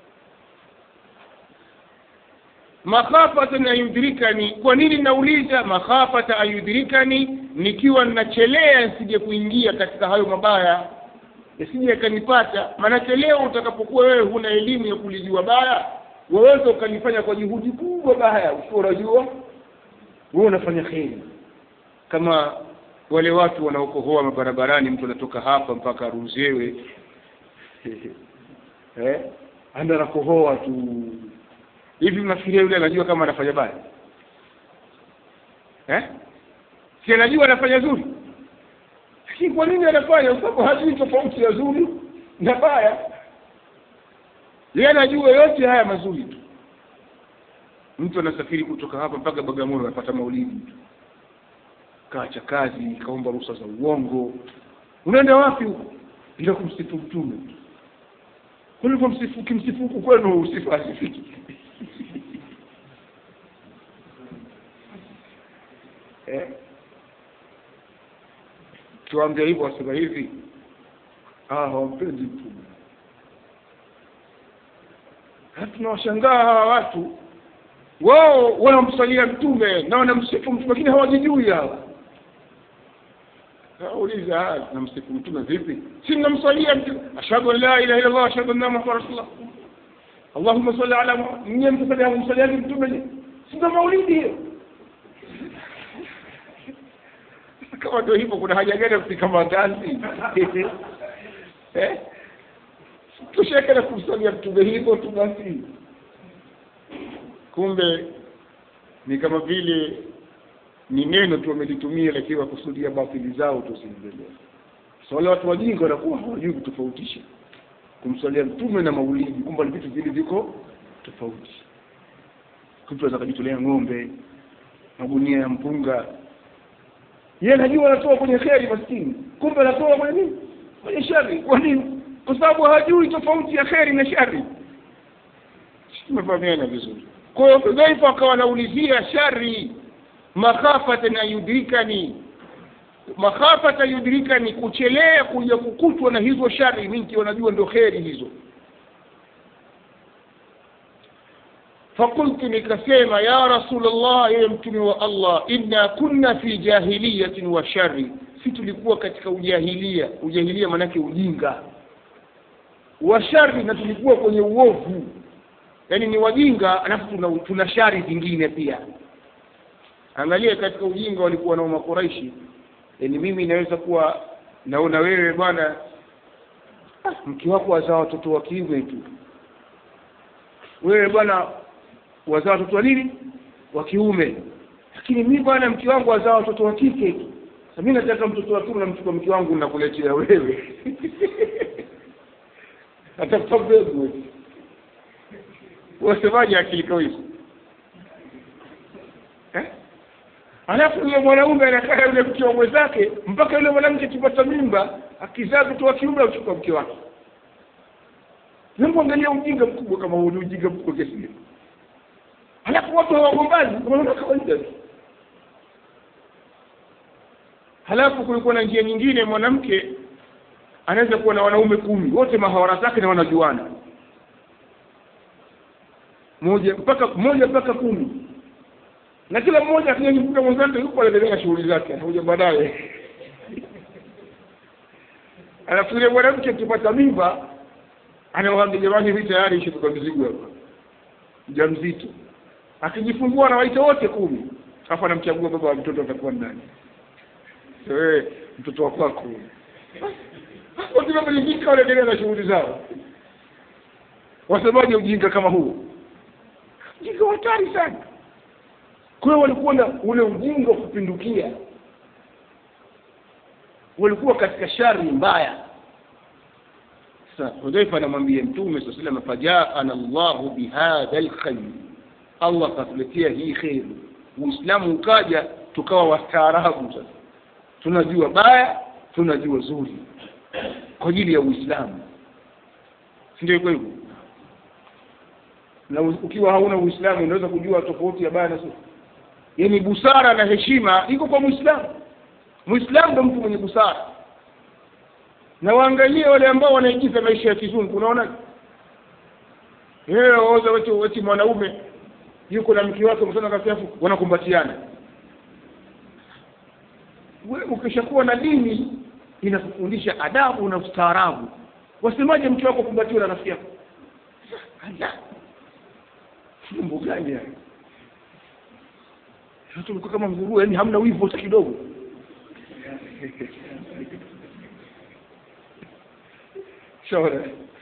makhafatan ayudrikani kwa nini nauliza makhafata ayudrikani nikiwa ninachelea nisije kuingia katika hayo mabaya yasije yakanipata maanake leo utakapokuwa wewe huna elimu ya kulijua baya waweza ukalifanya kwa juhudi kubwa baya ukiwa unajua wewe unafanya kheri kama wale watu wanaokohoa mabarabarani mtu anatoka hapa mpaka aruzewe eh anda anakohoa tu hivi mnafikiria yule anajua kama anafanya baya eh si anajua anafanya zuri lakini kwa nini anafanya kwa sababu hajui tofauti ya zuri na baya yeye anajua yote haya mazuri tu mtu anasafiri kutoka hapa mpaka Bagamoyo anapata maulidi tu kaacha kazi kaomba ruhusa za uongo unaenda wapi huko bila kumsifu mtume ulivyomsifu kimsifu huku kwenu usifu asifiki eh tuambia hivyo wasema hivi ah hawampendi mtume tunawashangaa hawa watu wao wanamsalia mtume na wanamsifu mtume lakini hawajijui hawa nauliza namsifu mtume vipi si mnamsalia mtume ashhadu an la ilaha illa allah ashhadu anna muhammadan rasulullah allahumma salli ala muhammad mnye mtasalia kumsaliani mtume si ndo maulidi hiyo kama ndio hivyo kuna haja gani ya kupika mandazi eh tusheke na kumsalia mtume hivyo tu basi kumbe ni kama vile ni neno tu wamelitumia lakini wakusudia batili zao tu ziendelee so wale watu wajinga wanakuwa hawajui kutofautisha kumswalia mtume na maulidi kumbe ni vitu vile viko tofauti mtu anaweza kujitolea ng'ombe magunia ya mpunga yeye anajua anatoa kwenye kheri maskini kumbe anatoa kwenye nini kwenye shari kwa nini kwa sababu hajui tofauti ya kheri na shari tumefahamiana vizuri kwa hiyo hudhaifa akawa anaulizia shari makhafatan ayudrikani makhafata yudrikani kuchelea kuja kukutwa na hizo shari mingi wanajua ndio kheri hizo fakultu nikasema ya rasulllah ewe mtume wa allah inna kunna fi jahiliyatin wa shari si tulikuwa katika ujahilia ujahilia maanake ujinga wa shari na tulikuwa kwenye uovu yaani ni wajinga alafu tuna, tuna shari zingine pia angalia katika ujinga walikuwa nao makuraishi yaani mimi naweza kuwa naona wewe bwana ah, mke wako wazaa watoto wa kiume tu wewe bwana wazaa watoto wa nini wa kiume lakini mi bwana mke wangu wazaa watoto wa kike tu Sasa mi nataka mtoto wa kiume namchukua mke wangu nakuletea wewe atafuta mbegu wasemaje akili kama hizo eh? alafu yule mwanaume anakaa yule mke wa mwenzake mpaka yule mwanamke akipata mimba akizaa mtoto wa kiume auchukua mke wake hebu angalia ujinga mkubwa kama huu ni ujinga mkubwa kiasi gani alafu watu hawagombani wanaona kawaida tu halafu kulikuwa na njia nyingine mwanamke anaweza kuwa na wanaume kumi wote mahawara zake na wanajuana moja mpaka moja mpaka kumi na kila mmoja akijikuta mwenzake yupo anaendelea na shughuli zake anakuja baadaye alafu yule mwanamke akipata mimba anawaambia jamani hii tayari ishatoka mizigo hapa mjamzito akijifungua anawaita wote kumi alafu anamchagua baba wa mtoto atakuwa nani wewe mtoto wa kwako wakiwa wameridhika wanaendelea na shughuli zao wasemaje ujinga kama huu ujinga wa hatari sana kwa hiyo walikuwa na ule ujinga wa kupindukia walikuwa katika shari mbaya sasa hudhaifa anamwambia mtume saa salama fajaana llahu bihadha lkhair allah akatuletea hii kheri uislamu ukaja tukawa wastaarabu sasa tunajua baya tunajua zuri kwa ajili ya uislamu si ndio iko hivyo na ukiwa hauna uislamu unaweza kujua tofauti ya baya na zuri yaani busara na heshima iko kwa muislamu muislamu ndo mtu mwenye busara na waangalie wale ambao wanaigiza maisha ya kizungu unaona oza weti, weti mwanaume yuko na mke wake msana kasafu wanakumbatiana we ukishakuwa na dini inakufundisha adabu na ustaarabu wasemaje mke wako kumbatiwa na rafiki yako mambo gani haya watu mko kama nguruwe yani hamna wivu hata kidogo shauri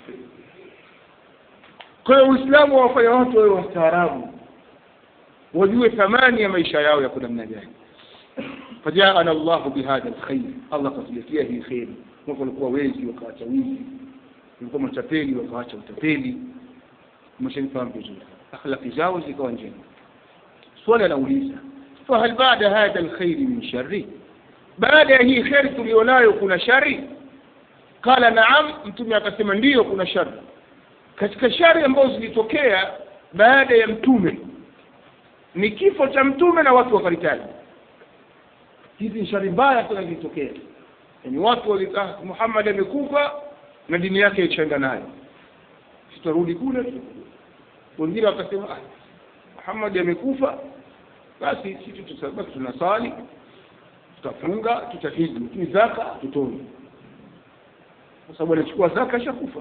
kwa hiyo uislamu wawafanya watu wawe wastaarabu wajue thamani ya maisha yao yako namna gani fajaana llahu bihadha lkhair allah akatuletea hii kheri mwaka walikuwa wezi wakaacha wizi walikuwa matapeli wakaacha utapeli umeshanifahamu vizuri akhlaki zao zikawa njema swali anauliza fahal baada hadha lkhairi min shari baada ya hii kheri tulionayo kuna shari qala naam mtume akasema ndiyo kuna shari katika shari ambazo zilitokea baada ya mtume ni kifo cha mtume na watu wakaritani hizi ni shari mbaya sana zilitokea yaani watu walikaa muhammad amekufa na dini yake ichaenda nayo sitarudi kule tu wengine wakasema ah, Muhammad amekufa basi sisi tutabaki tunasali tutafunga tutahiji lakini zaka tutoni kwa sababu anachukua zaka ishakufa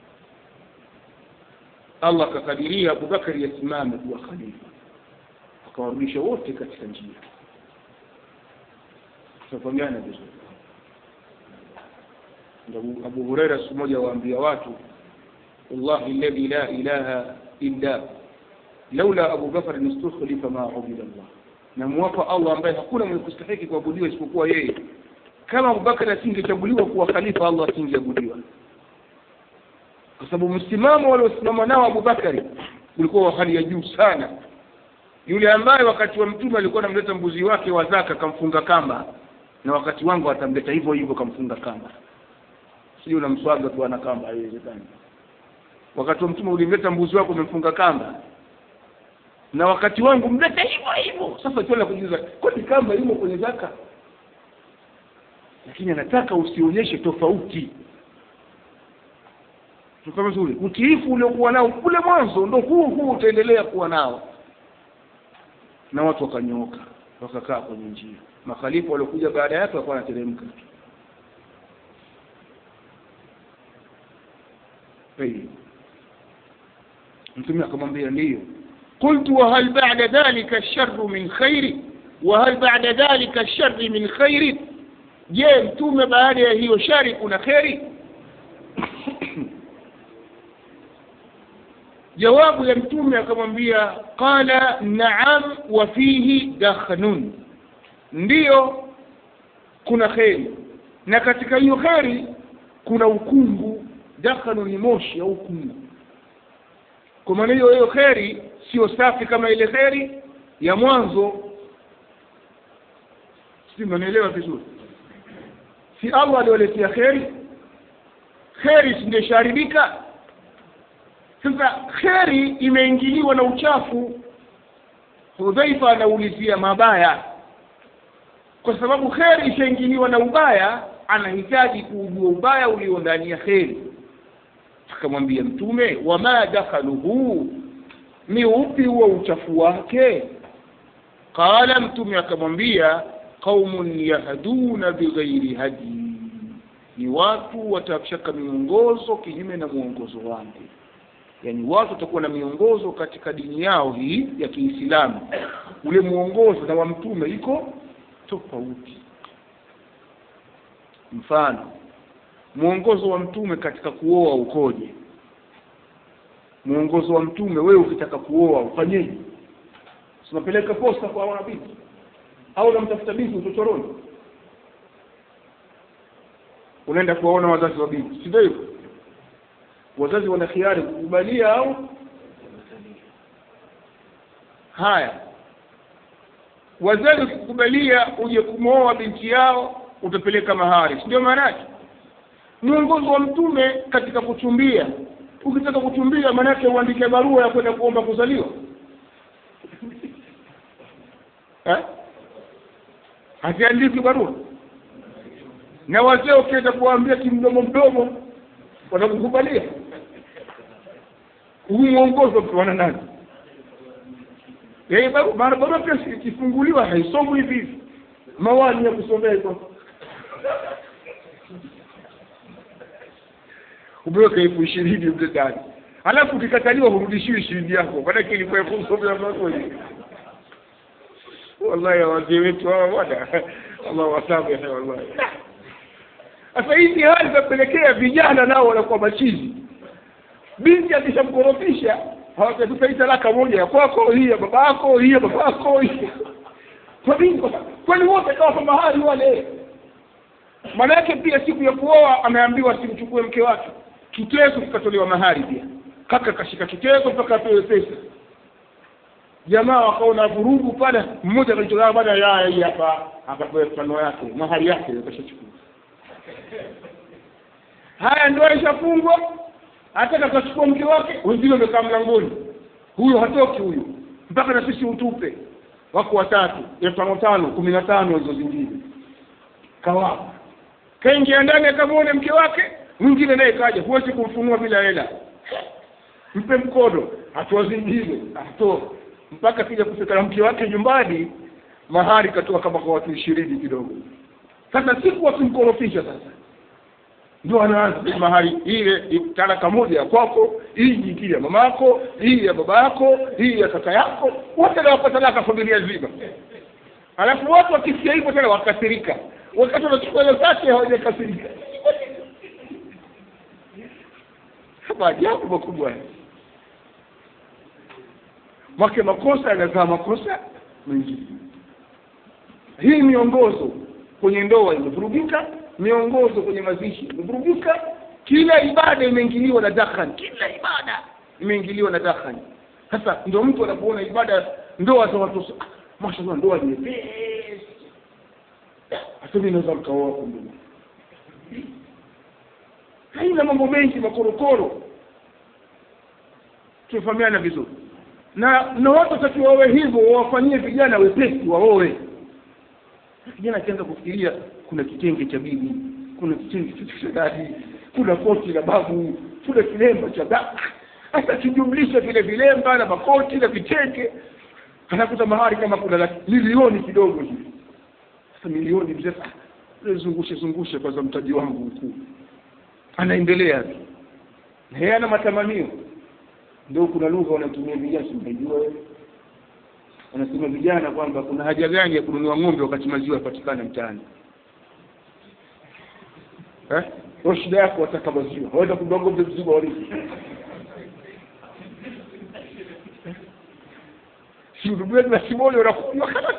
Allah akakadiria Abubakari yasimame kuwa khalifa akawarudisha wote katika njia tutafahamiana vizuri Abu, Abu Huraira siku moja waambia watu wallahi alladhi la ilaha illa laula Abu Bakar istukhlifa ma ubida Allah na muwapa Allah ambaye hakuna mwenye kustahiki kuabudiwa isipokuwa yeye kama Abu Bakar asingechaguliwa kuwa khalifa Allah asingeabudiwa kwa sababu msimamo waliosimama nao Abu Bakari ulikuwa wa hali ya juu sana yule ambaye wakati wa mtume alikuwa anamleta mbuzi wake wa zaka kamfunga kamba na wakati wangu atamleta hivyo hivyo kamfunga kamba sio unamswaga tu ana kamba haiwezekani wakati wa mtume ulimleta mbuzi wako umemfunga kamba na wakati wangu mlete hivyo hivyo sasa tuela kujiuliza kwani kamba imo kwenye zaka lakini anataka usionyeshe tofauti tuko vizuri utiifu uliokuwa nao kule mwanzo ndo huu huu utaendelea kuwa nao na watu wakanyooka wakakaa kwenye njia makhalifa waliokuja baada yake wakawa wanateremka mtume akamwambia ndiyo قلت وهل بعد ذلك الشر من خير وهل بعد ذلك الشر من خير je mtume baada ya hiyo shari kuna kheri jawabu ya mtume akamwambia qala naam wa fihi dakhnun ndiyo kuna kheri na katika hiyo kheri kuna ukungu dakhanu ni moshi au ukungu kwa maana hiyo hiyo kheri sio safi kama ile kheri ya mwanzo si mnaelewa vizuri si Allah aliwaletea kheri kheri singesharibika sasa kheri imeingiliwa na uchafu hudhaifa anaulizia mabaya kwa sababu kheri ishaingiliwa na ubaya anahitaji kuujua ubaya ulio ndani ya kheri akamwambia mtume wama dakhaluhu ni upi huo uchafu wake qala mtume akamwambia qaumun yahduna bighairi hadi ni watu watashaka miongozo kinyume na mwongozo wangu yani watu watakuwa na miongozo katika dini yao hii ya Kiislamu ule mwongozo na wa mtume iko tofauti mfano mwongozo wa mtume katika kuoa ukoje mwongozo wa mtume wewe ukitaka kuoa ufanyeje unapeleka posta kwa wanabiti au unamtafuta binti uchochoroni unaenda kuwaona wazazi wa binti si ndio hivyo wazazi wana khiari kukubalia au haya wazazi kukubalia uje kumwoa binti yao utapeleka mahari si ndio maana yake mwongozo wa mtume katika kuchumbia ukitaka kuchumbia maanake uandike barua ya kwenda kuomba kuzaliwa eh? haziandiki barua na wazee ukienda kuwaambia kimdomo mdomo watakukubalia huu mwongozo wana nani Eh, baru- maana barua pia si- ikifunguliwa haisomwi hivi hivi mawani ya kusomea iko umeweka elfu ishirini mle ndani alafu ukikataliwa hurudishiwi ishirini yako maanake ilikuwa elfu kusomea mazuri wallahi wazee wetu hawa bwana allah wasamehe wallahi sasa hizi hali zapelekea vijana nao wanakuwa machizi binti akishamkorofisha hawatatupa hii talaka moja ya kwako hii ya babako hii ya babako hii kwa nini Kwa sababu- kwani wote kawa kwa mahali wale maana yake pia siku ya kuoa ameambiwa simchukue mke wake kitezo kikatolewa mahari pia kaka kashika kitezo mpaka apewe pesa jamaa wakaona vurugu pale mmoja akalichokaa bana ya hii hapa akapewa mfano yake mahari yake akashachukua haya ndoa ishafungwa hata akachukua mke wake wengine wamekaa mlangoni huyo hatoki huyo mpaka na sisi utupe wako watatu elfu tano tano kumi na tano hizo zingine kawapa kaingia ndani akamwone mke wake mwingine naye kaja huwezi kumfunua bila hela mpe mkono hatua zingine atoa mpaka kija kufika na mke wake nyumbani mahari katoa kama kwa watu ishirini kidogo sasa siku wakimkorofisha sasa ndio anaanza mahari ile talaka moja ya kwako hii nyingine ya mamako hii ya baba yako hii ya kaka yako wote nawapa talaka familia nzima alafu watu wakisikia hivyo tena wakasirika wakati wanachukua hela zake hawajakasirika maajabu makubwa make makosa yanazaa makosa mengine hii miongozo kwenye ndoa imevurugika miongozo kwenye mazishi imevurugika kila ibada imeingiliwa na dakhani kila ibada imeingiliwa na dakhani sasa ndio mtu anapoona ibada ndoa za watu ah, mashallah ndoa ni nyepesi hata mimi naweza mkaoa kumbe haina mambo mengi makorokoro tumefahamiana vizuri na na watu watakiwa wawe hivyo wawafanyie vijana wepesi waowe kijana akianza kufikiria kuna kitenge cha bibi kuna kitenge cha dadi kuna koti la babu kuna kilemba cha da hata kijumlisha vile vilemba na makoti na vitenge anakuta mahari kama kuna milioni kidogo hivi sasa milioni mzee zungushe zungushe kwanza mtaji wangu mkuu anaendelea tu na yeye ana matamanio ndio kuna lugha wanatumia vijana simejua wewe wanasema vijana kwamba kuna haja gani ya kununua ng'ombe wakati maziwa yapatikana mtaani eh kwa shida yako wataka maziwa waweza kununua ng'ombe mzima walizi si ndugu na simoni wanakunywa kama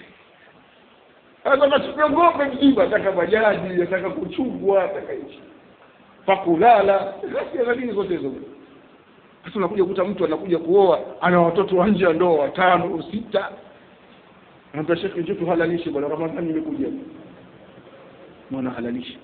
sasa nachukua ng'ombe mzima ataka bajaji ataka kuchungwa ataka hichi pakulala lakini zote hizo sasa unakuja kuta mtu anakuja kuoa ana watoto wa nje ya ndoa watano sita anaambia shekhe njoo tuhalalishe bwana ramadhani imekuja mwana halalishe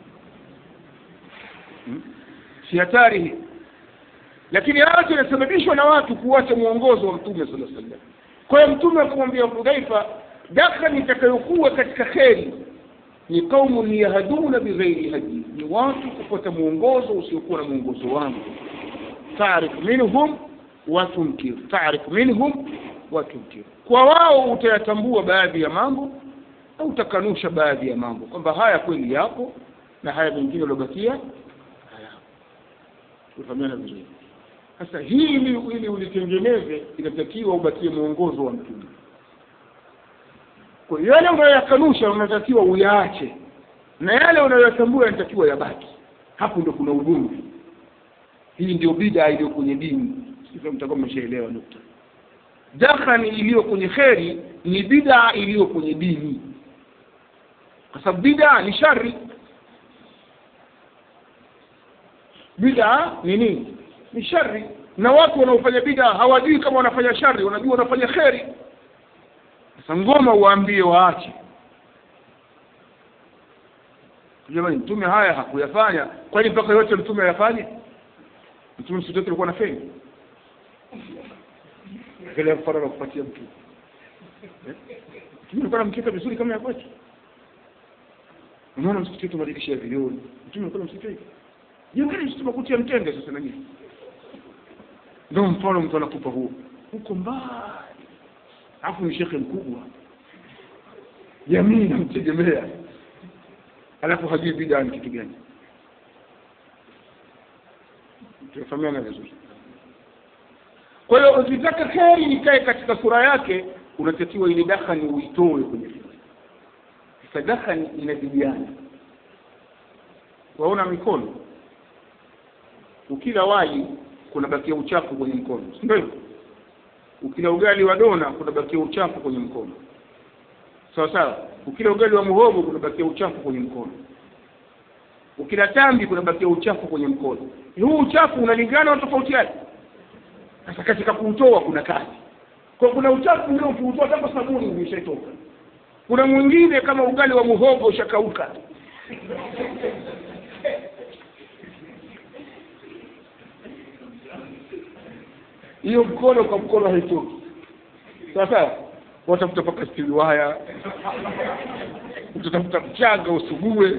hmm? si hatari hii lakini haya yanasababishwa na watu kuacha mwongozo wa mtume sala sallam kwa hiyo mtume akamwambia hudhaifa dakhani itakayokuwa katika kheri ni qaumun yahduna bighairi hadi ni watu kufuata mwongozo usiokuwa na mwongozo wangu taarifu minhum wa tunkir taarifu minhum wa tunkir kwa wao utayatambua baadhi ya mambo au utakanusha baadhi ya mambo kwamba haya kweli yapo na haya mengine yaliobakia hayapo tufahamiana vizuri sasa hili ili ulitengeneze inatakiwa ubakie mwongozo wa mtume kwa yale unayoyakanusha unatakiwa uyaache na yale unayoyatambua yanatakiwa yabaki hapo ndio kuna ugomvi hii ndio bida iliyo kwenye dini sasa mtakuwa mmeshaelewa nukta dakhani iliyo kwenye kheri ni bida iliyo kwenye dini kwa sababu bida ni shari bida ni nini ni shari na watu wanaofanya bida hawajui kama wanafanya shari wanajua wanafanya kheri sasa ngoma uwaambie waache jamani mtume haya hakuyafanya kwani mpaka yote mtume ayafanye mtume siku zote alikuwa na feni angalia mfano na kupatia mtu mtume alikuwa anamkeka vizuri kama ya kwetu unaona msikiti wetu madirisha ya vioo mtume alikuwa na msikiti hivi jengeni msikiti makuti ya mtende sasa na nyinyi ndio mfano mtu anakupa huo huko mbali alafu ni shekhe mkubwa jamii namtegemea alafu hajui bidaa ni kitu gani tunafahamiana vizuri kwa hiyo ukitaka kheri ikae katika sura yake unatakiwa ile dakhani uitoe kwenye sasa dakhani inazidiana waona mikono ukila wali kunabakia uchafu kwenye mkono si ndio hivyo ukila ugali wa dona kunabakia uchafu kwenye mkono sawa sawa ukila ugali wa muhogo kunabakia uchafu kwenye mkono ukila tambi kunabakia uchafu kwenye mkono huu uchafu unalingana na tofauti yake sasa katika kuutoa kuna kazi kwa kuna uchafu ule ukiutoa hata sabuni umeshatoka kuna mwingine kama ugali wa muhogo ushakauka hiyo mkono kwa mkono haitoki sasa watafuta paka stili waya utatafuta mchanga usugue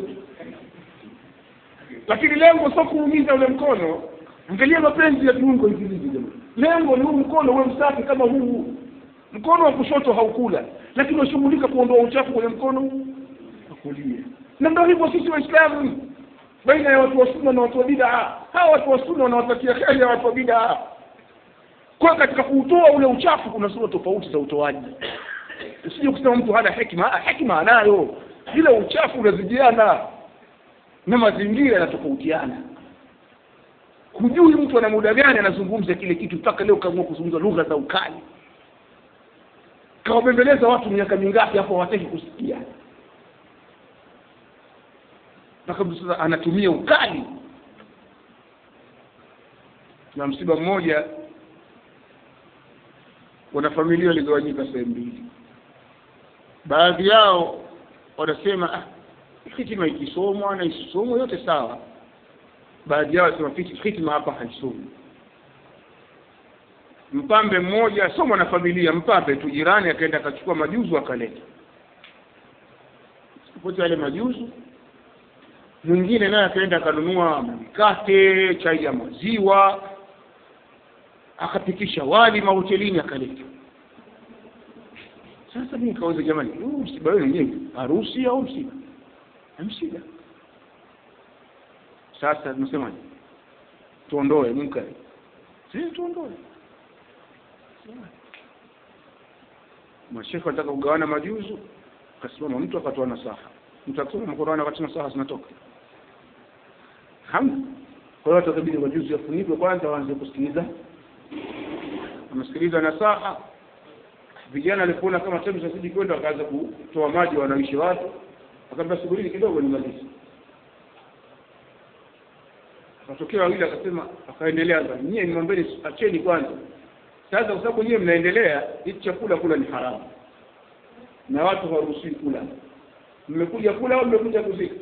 lakini lengo sio kuumiza ule mkono angalia mapenzi ya kiungo hivi hivi jamani lengo ni huu mkono uwe msafi kama huu mkono wa kushoto haukula lakini washughulika kuondoa uchafu kwenye mkono wa kulia na ndio hivyo sisi waislamu baina ya watu wa sunna na watu wa bid'a hawa watu wa sunna wanawatakia kheri ya watu wa bid'a kwa katika kuutoa ule uchafu kuna sura tofauti za utoaji usije kusema mtu hana hekima ah hekima anayo ila uchafu unazidiana na mazingira yanatofautiana hujui mtu ana muda gani anazungumza kile kitu mpaka leo kaamua kuzungumza lugha za ukali kawabembeleza watu miaka mingapi hapo hawataki kusikia mpaka mtu sasa anatumia ukali na msiba mmoja wanafamilia waligawanyika sehemu mbili baadhi yao wanasema ah, hitima ikisomwa na isisomwe yote sawa baadhi yao wanasema hitima hapa haisomi mpambe mmoja sio mwanafamilia mpambe tu jirani akaenda akachukua majuzu akaleta pote yale majuzu mwingine naye akaenda akanunua mikate chai ya maziwa akapikisha wali mahotelini akaleta sasa mimi nikauza jamani huu msiba wenu wenyewe harusi au msiba msiba sasa tunasemaje tuondoe munkari sisi tuondoe mashekhe wanataka kugawana majuzu akasimama mtu akatoa nasaha mtu akisoma Qur'an wakati nasaha zinatoka hamna kwa hiyo atakabidi majuzu yafunikwe kwanza waanze kusikiliza wamesikiliza nasaha vijana walipoona kama temu zazidi kwenda wakaanza kutoa maji wanaishi watu akaambia subirini kidogo nimalize akatokea wawili akasema akaendelea nyie nimwambeni acheni kwanza sasa kwa sababu nyie mnaendelea hichi chakula kula ni haramu na watu hawaruhusiwi kula mmekuja kula au mmekuja kuzika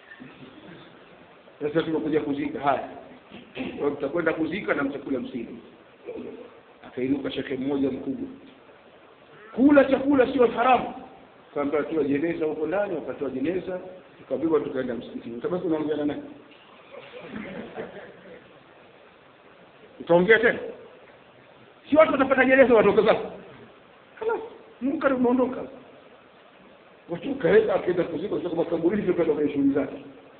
sasa tumekuja kuzika haya kwa mtakwenda kuzika na mtakula msili akainuka shekhe mmoja mkubwa kula chakula sio haramu kaambia toa jeneza huko ndani wakatoa jeneza tukabebwa tukaenda msikitini utabaki unaongea na nani utaongea tena si watu watapata jeneza watoka zako halas munkari umeondoka watu kaenda akaenda kuzika kutoka makaburini pia kwenda kwenye shughuli zake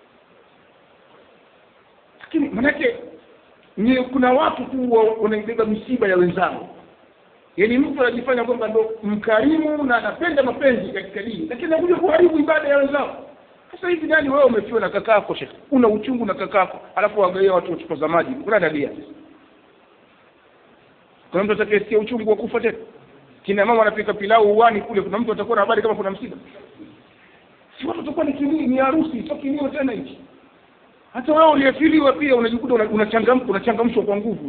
lakini manake ni kuna watu tu wanaibeba misiba ya wenzao yaani mtu anajifanya kwamba ndo mkarimu na anapenda mapenzi katika dini lakini anakuja kuharibu ibada ya wenzao sasa hivi nani wewe umefiwa na kakako shekhe una uchungu na kakako alafu wagaia watu chupa za maji kuna dalia kuna mtu atakayesikia uchungu wa kufa tena kina mama wanapika pilau uwani kule kuna mtu atakuwa na habari kama kuna msiba si watu watakuwa ni kilio ni harusi sio kilio tena hichi hata wewe uliyefiliwa pia unajikuta unachangamka unachangamshwa kwa nguvu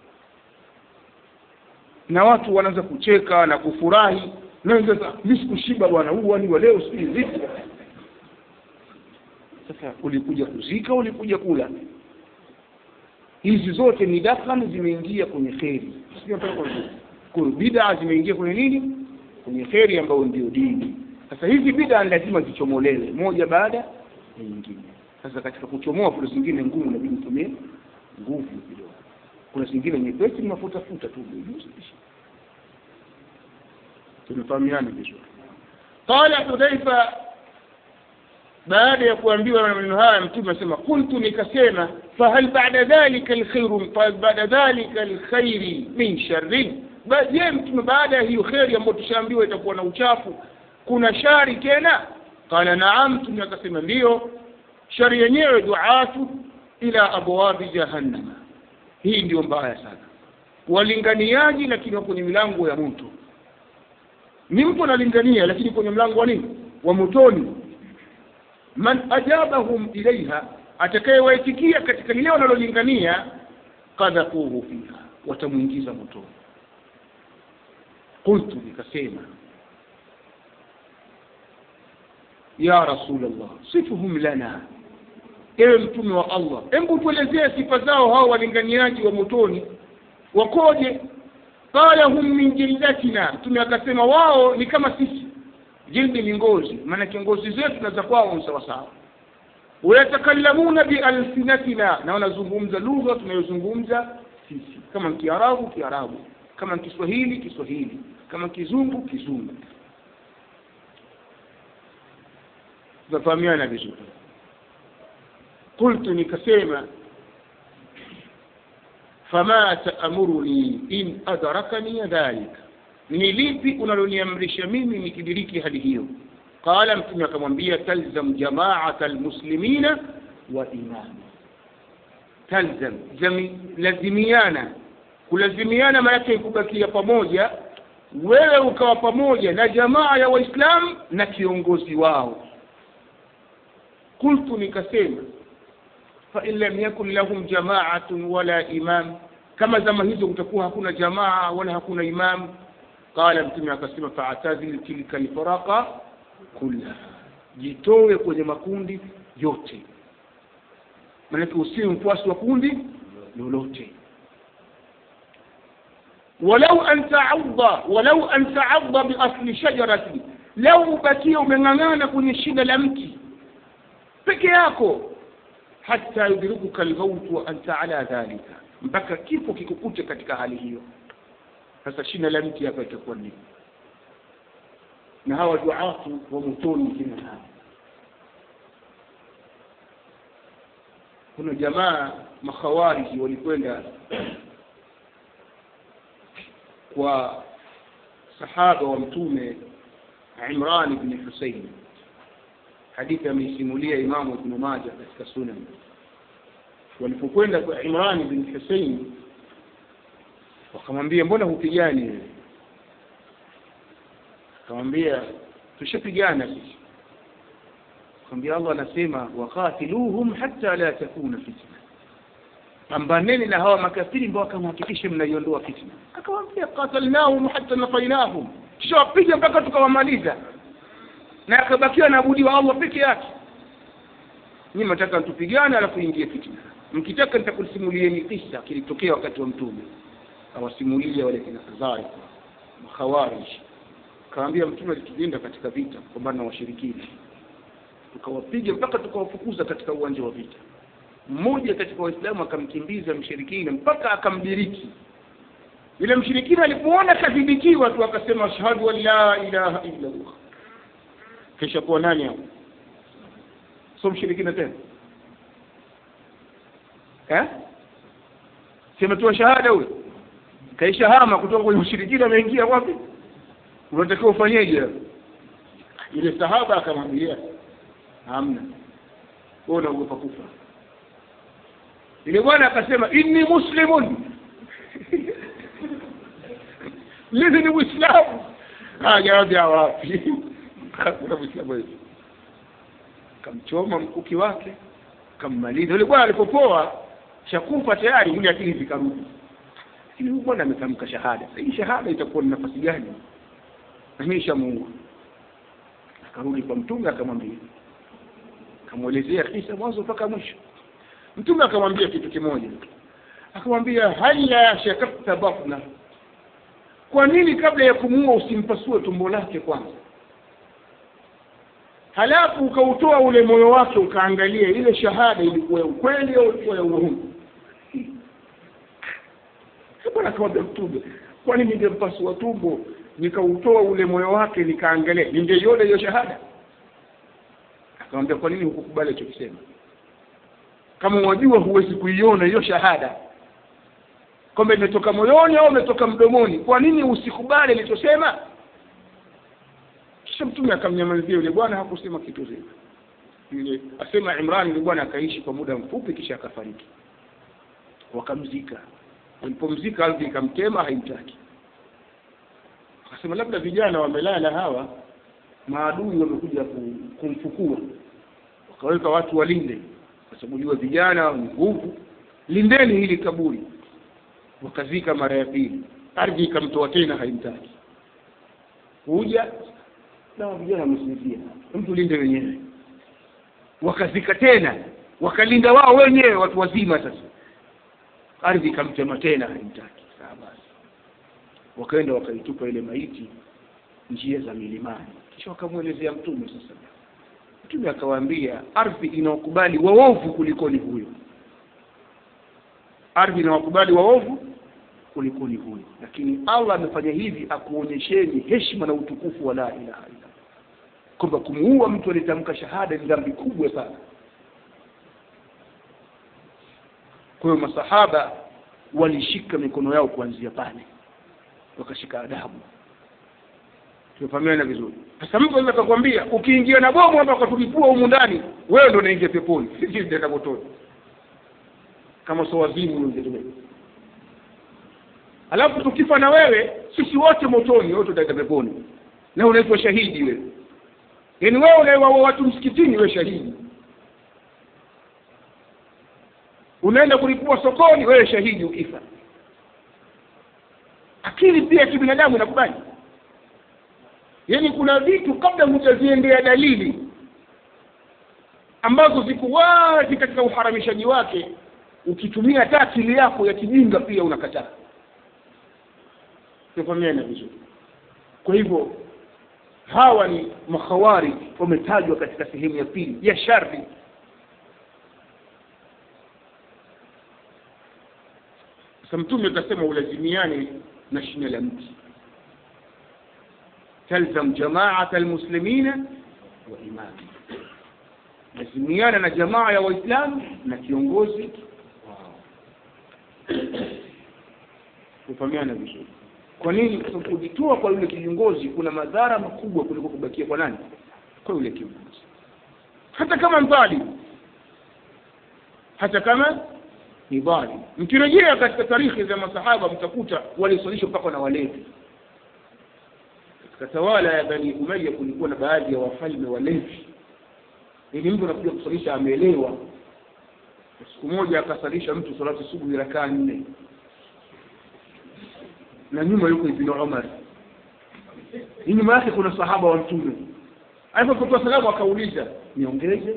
na watu wanaanza kucheka na kufurahi na wengine sasa mimi sikushiba bwana huu wani wa leo sijui vipi sasa ulikuja kuzika ulikuja kula hizi zote ni dakhani zimeingia kwenye kheri kwa bid'a zimeingia kwenye nini kwenye kheri ambayo ndio dini sasa hizi bid'a lazima zichomolewe moja baada ya nyingine sasa katika kuchomoa kuna zingine ngumu inabidi utumie nguvu kidogo kuna zingine nyepesi ni mafuta futa tu tumefahamiana vizuri qala hudhaifa baada ya kuambiwa maneno haya mtume asema kuntu nikasema fahal ba'da dhalika alkhairu ba'da dhalika alkhairi min sharrin je mtume baada ya hiyo kheri ambayo tushaambiwa itakuwa na uchafu kuna shari tena qala naam mtume akasema ndiyo shari yenyewe duatu ila abwabi jahannam hii ndio mbaya sana walinganiaji lakini wako kwenye milango ya moto ni mtu analingania lakini kwenye mlango wa nini wa motoni man ajabahum ilaiha atakayewaitikia katika lile wanalolingania kadhafuhu fiha watamwingiza motoni qultu nikasema ya rasulllah sifuhum lana ewe mtume wa allah hebu tuelezee sifa zao hao walinganiaji wa motoni wakoje qala hum min jildatina mtume akasema wao ni kama sisi jildi ni ngozi maanake ngozi zetu na za kwao ni sawasawa wayatakallamuna bialsinatina na wanazungumza lugha tunayozungumza sisi kama kiarabu kiarabu kama kiswahili kiswahili kama kizungu kizungu tunafahamiana vizuri qultu nikasema fama taamuruni in adrakani dhalika ni lipi unaloniamrisha mimi nikidiriki hali hiyo qala mtume akamwambia talzam jamaata almuslimina wa imama talzam zami, lazimiana kulazimiana maanake kubakia pamoja wewe ukawa pamoja na jamaa ya waislamu na kiongozi wao qultu nikasema fain lam yakun lahum jamaatun wala imam kama zama hizo kutakuwa hakuna jamaa wala hakuna imam qala mtume akasema faatazil tilka lfaraqa kullaha jitowe kwenye makundi yote maanake usiwe mfuasi wa kundi lolote walau an taadha walau an taadha biasli shajarati lau ubakia umeng'ang'ana kwenye shina la mti peke yako hata yudrikuka lmautu wa anta ala dhalika mpaka kifo kikukute katika hali hiyo sasa shina la mti hapa itakuwa nini na hawa duatu wa motoni kina hawa kuna jamaa makhawariji walikwenda kwa sahaba wa mtume Imran ibn Husayn hadithi ameisimulia Imamu Ibn Majah katika Sunan walipokwenda kwa Imran ibn Husayn wakamwambia mbona hupigani wewe akamwambia tushapigana sisi akamwambia Allah anasema waqatiluhum hatta la takuna fitna pambaneni na hawa makafiri ambao akamhakikishe mnaiondoa fitna akamwambia qatalnahum hatta nafainahum kisha wapiga mpaka tukawamaliza na akabakiwa na abudi wa Allah peke yake nyinyi mnataka tupigane alafu ingie fitna mkitaka nitakusimulieni kisa kilitokea wakati wa mtume awasimulia wale kina Khazari makhawarij kaambia mtume alitulinda katika vita kupambana na washirikina tukawapiga mpaka tukawafukuza katika uwanja wa vita mmoja katika waislamu akamkimbiza mshirikina mpaka akamdiriki yule mshirikina alipoona kadhibikiwa tu akasema ashhadu an la ilaha illa allah kisha kuwa nani hapo so mshirikina tena eh sema tu shahada huyo kaisha hama kutoka kwenye ushirikina ameingia wapi unatakiwa ufanyeje yule sahaba akamwambia hamna wewe unaogopa kufa yule bwana akasema inni muslimun mimi ni muislamu jawabu ya wapi hakuna muislamu hivi kamchoma mkuki wake kammaliza yule bwana alipopoa shakufa tayari yule akili zikarudi lakini huyu bwana ametamka shahada hii shahada itakuwa ni nafasi gani na mimi shamuua akarudi kwa mtume akamwambia akamwelezea kisa mwanzo mpaka mwisho mtume akamwambia kitu kimoja akamwambia hala shakakta batna kwa nini kabla ya kumuua usimpasue tumbo lake kwanza halafu ukautoa ule moyo wake ukaangalia ile shahada ilikuwa ya ukweli au ilikuwa ya uongo bwana akamwambia mtume kwani ningempasua tumbo nikautoa ule moyo wake nikaangalia ningeiona hiyo shahada akamwambia kwa nini hukukubali alichokisema kama wajua huwezi kuiona hiyo shahada kwamba imetoka moyoni au imetoka mdomoni kwa nini usikubali alichosema kisha mtume akamnyamazia yule bwana hakusema kitu zile yule asema Imran yule bwana akaishi kwa muda mfupi kisha akafariki wakamzika walipomzika ardhi ikamtema haimtaki akasema labda vijana wamelala hawa maadui wamekuja kumfukua wakaweka watu walinde kwa sababu jua vijana ni nguvu lindeni hili kaburi wakazika mara ya pili ardhi ikamtoa tena haimtaki kuja na vijana wamesinzia mtu linde wenyewe wakazika tena wakalinda wao wenyewe watu wazima sasa ardhi ikamtema tena haimtaki sawa basi wakaenda wakaitupa ile maiti njia za milimani kisha wakamwelezea mtume sasa mtume akawaambia ardhi inaokubali waovu kulikoni huyo ardhi inawakubali waovu kulikoni huyu lakini allah amefanya hivi akuonyesheni heshima na utukufu wa la ilaha illa kwamba kumuua mtu aliyetamka shahada ni dhambi kubwa sana kwa hiyo masahaba walishika mikono yao kuanzia pale wakashika adabu tumefahamiana vizuri sasa mtu anaweza akakwambia ukiingia na bomu hapa ukatulipua humu ndani wewe ndo unaingia peponi sisi tutaenda motoni kama sio wazimu ungetumia alafu tukifa na wewe sisi wote motoni wote tutaenda peponi na unaitwa shahidi wewe yaani wewe unaewaua watu msikitini wewe shahidi unaenda kulipua sokoni wewe shahidi ukifa akili pia kibinadamu inakubali yaani kuna vitu kabla hujaziendea dalili ambazo ziko wazi katika uharamishaji wake ukitumia hata akili yako ya kijinga pia unakataa tufahamiana vizuri kwa hivyo hawa ni makhawari wametajwa katika sehemu ya pili ya shari sasa mtume akasema ulazimiane na shina la mti talzam jamaata almuslimina wa imami lazimiana na jamaa ya waislamu na kiongozi wao kufahamiana vizuri kwa nini kwa sababu kujitoa kwa yule kiongozi kuna madhara makubwa kuliko kubakia kwa nani kwa yule kiongozi hata kama mbali hata kama ni dhalim mkirejea katika tarikhi za masahaba mtakuta walisalisha mpaka na walevi katika tawala ya bani umaya kulikuwa na baadhi ya wafalme walevi ili mtu anakuja kusalisha ameelewa siku moja akasalisha mtu salati subuhi rakaa nne na nyuma yuko ibn umar ni nyuma yake kuna sahaba wa mtume alipotoa salamu akauliza niongeze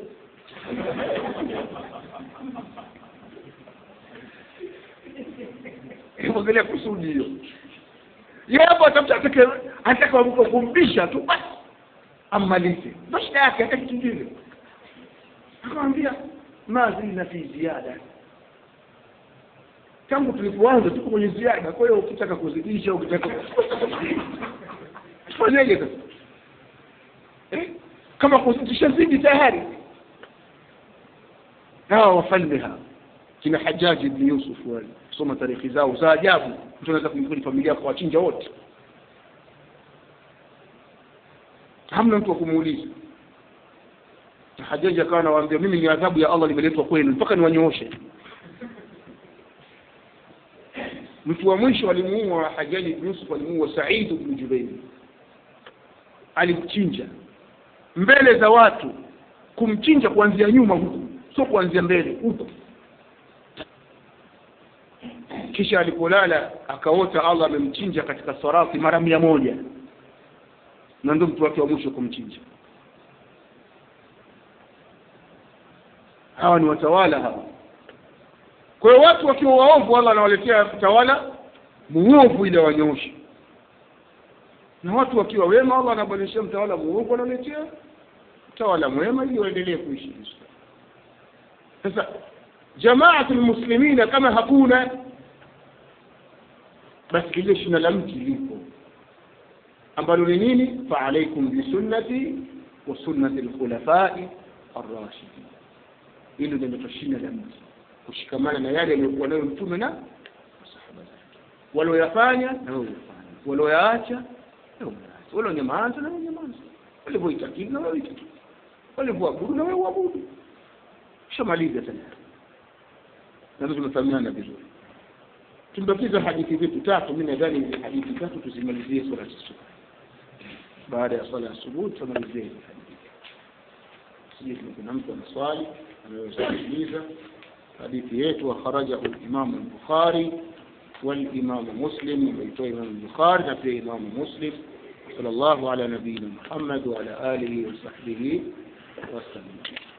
angalia kusudi hiyo yeye hapo atafuta atake ataka kumpisha tu basi ammalize ndo shida yake hata kitu kingine akamwambia ma zilna fi ziada tangu tulipoanza tuko kwenye ziada kwa hiyo ukitaka kuzidisha ukitaka tufanyeje sasa eh? kama kuzidisha zidi tayari hawa wafalme hawa kina hajaji ibn yusuf wale kusoma tarikhi zao za ajabu mtu anaweza kuingia familia kwa wachinja wote hamna mtu wa kumuuliza hajaji akawa anawaambia mimi ni adhabu ya allah limeletwa kwenu mpaka niwanyooshe mtu wa mwisho alimuua hajaji ibn yusuf alimuua said ibn jubair alimchinja mbele za watu kumchinja kuanzia nyuma huku sio kuanzia mbele huku kisha alipolala akaota allah amemchinja katika sarati mara mia moja na ndo mtu wake wa mwisho kumchinja hawa ni watawala hawa kwa hiyo watu wakiwa waovu allah anawaletea tawala muovu ili wanyooshe na watu wakiwa wema allah anabadilisha mtawala muovu analetea mtawala mwema ili waendelee kuishi vizuri sasa jamaatu lmuslimina kama hakuna basi lile shina la mti lipo ambalo ni nini faalaikum bisunnati wa sunnati lkhulafai arrashidin hilo ndio shina la mti kushikamana na yale aliyokuwa nayo mtume na masahaba zake walioyafanya na walioyafanya walioyaacha na walioyaacha walionyamaza na walionyamaza walivyoitakidi na walioitakidi walivyoabudu na walioabudu shamaliza tena nazo tumefahamiana vizuri tumebakiza hadithi zetu tatu mi nadhani hizi hadithi tatu tuzimalizie swala asubuhi baada ya swala ya asubuhi tutamalizie hizi hadithi sijui kuna mtu ana swali anaweza kuuliza hadithi yetu akhrajahu limamu lbukhari والإمام مسلم ويتوى إمام البخاري نبي إمام مسلم صلى الله على نبينا محمد وعلى آله وصحبه وسلم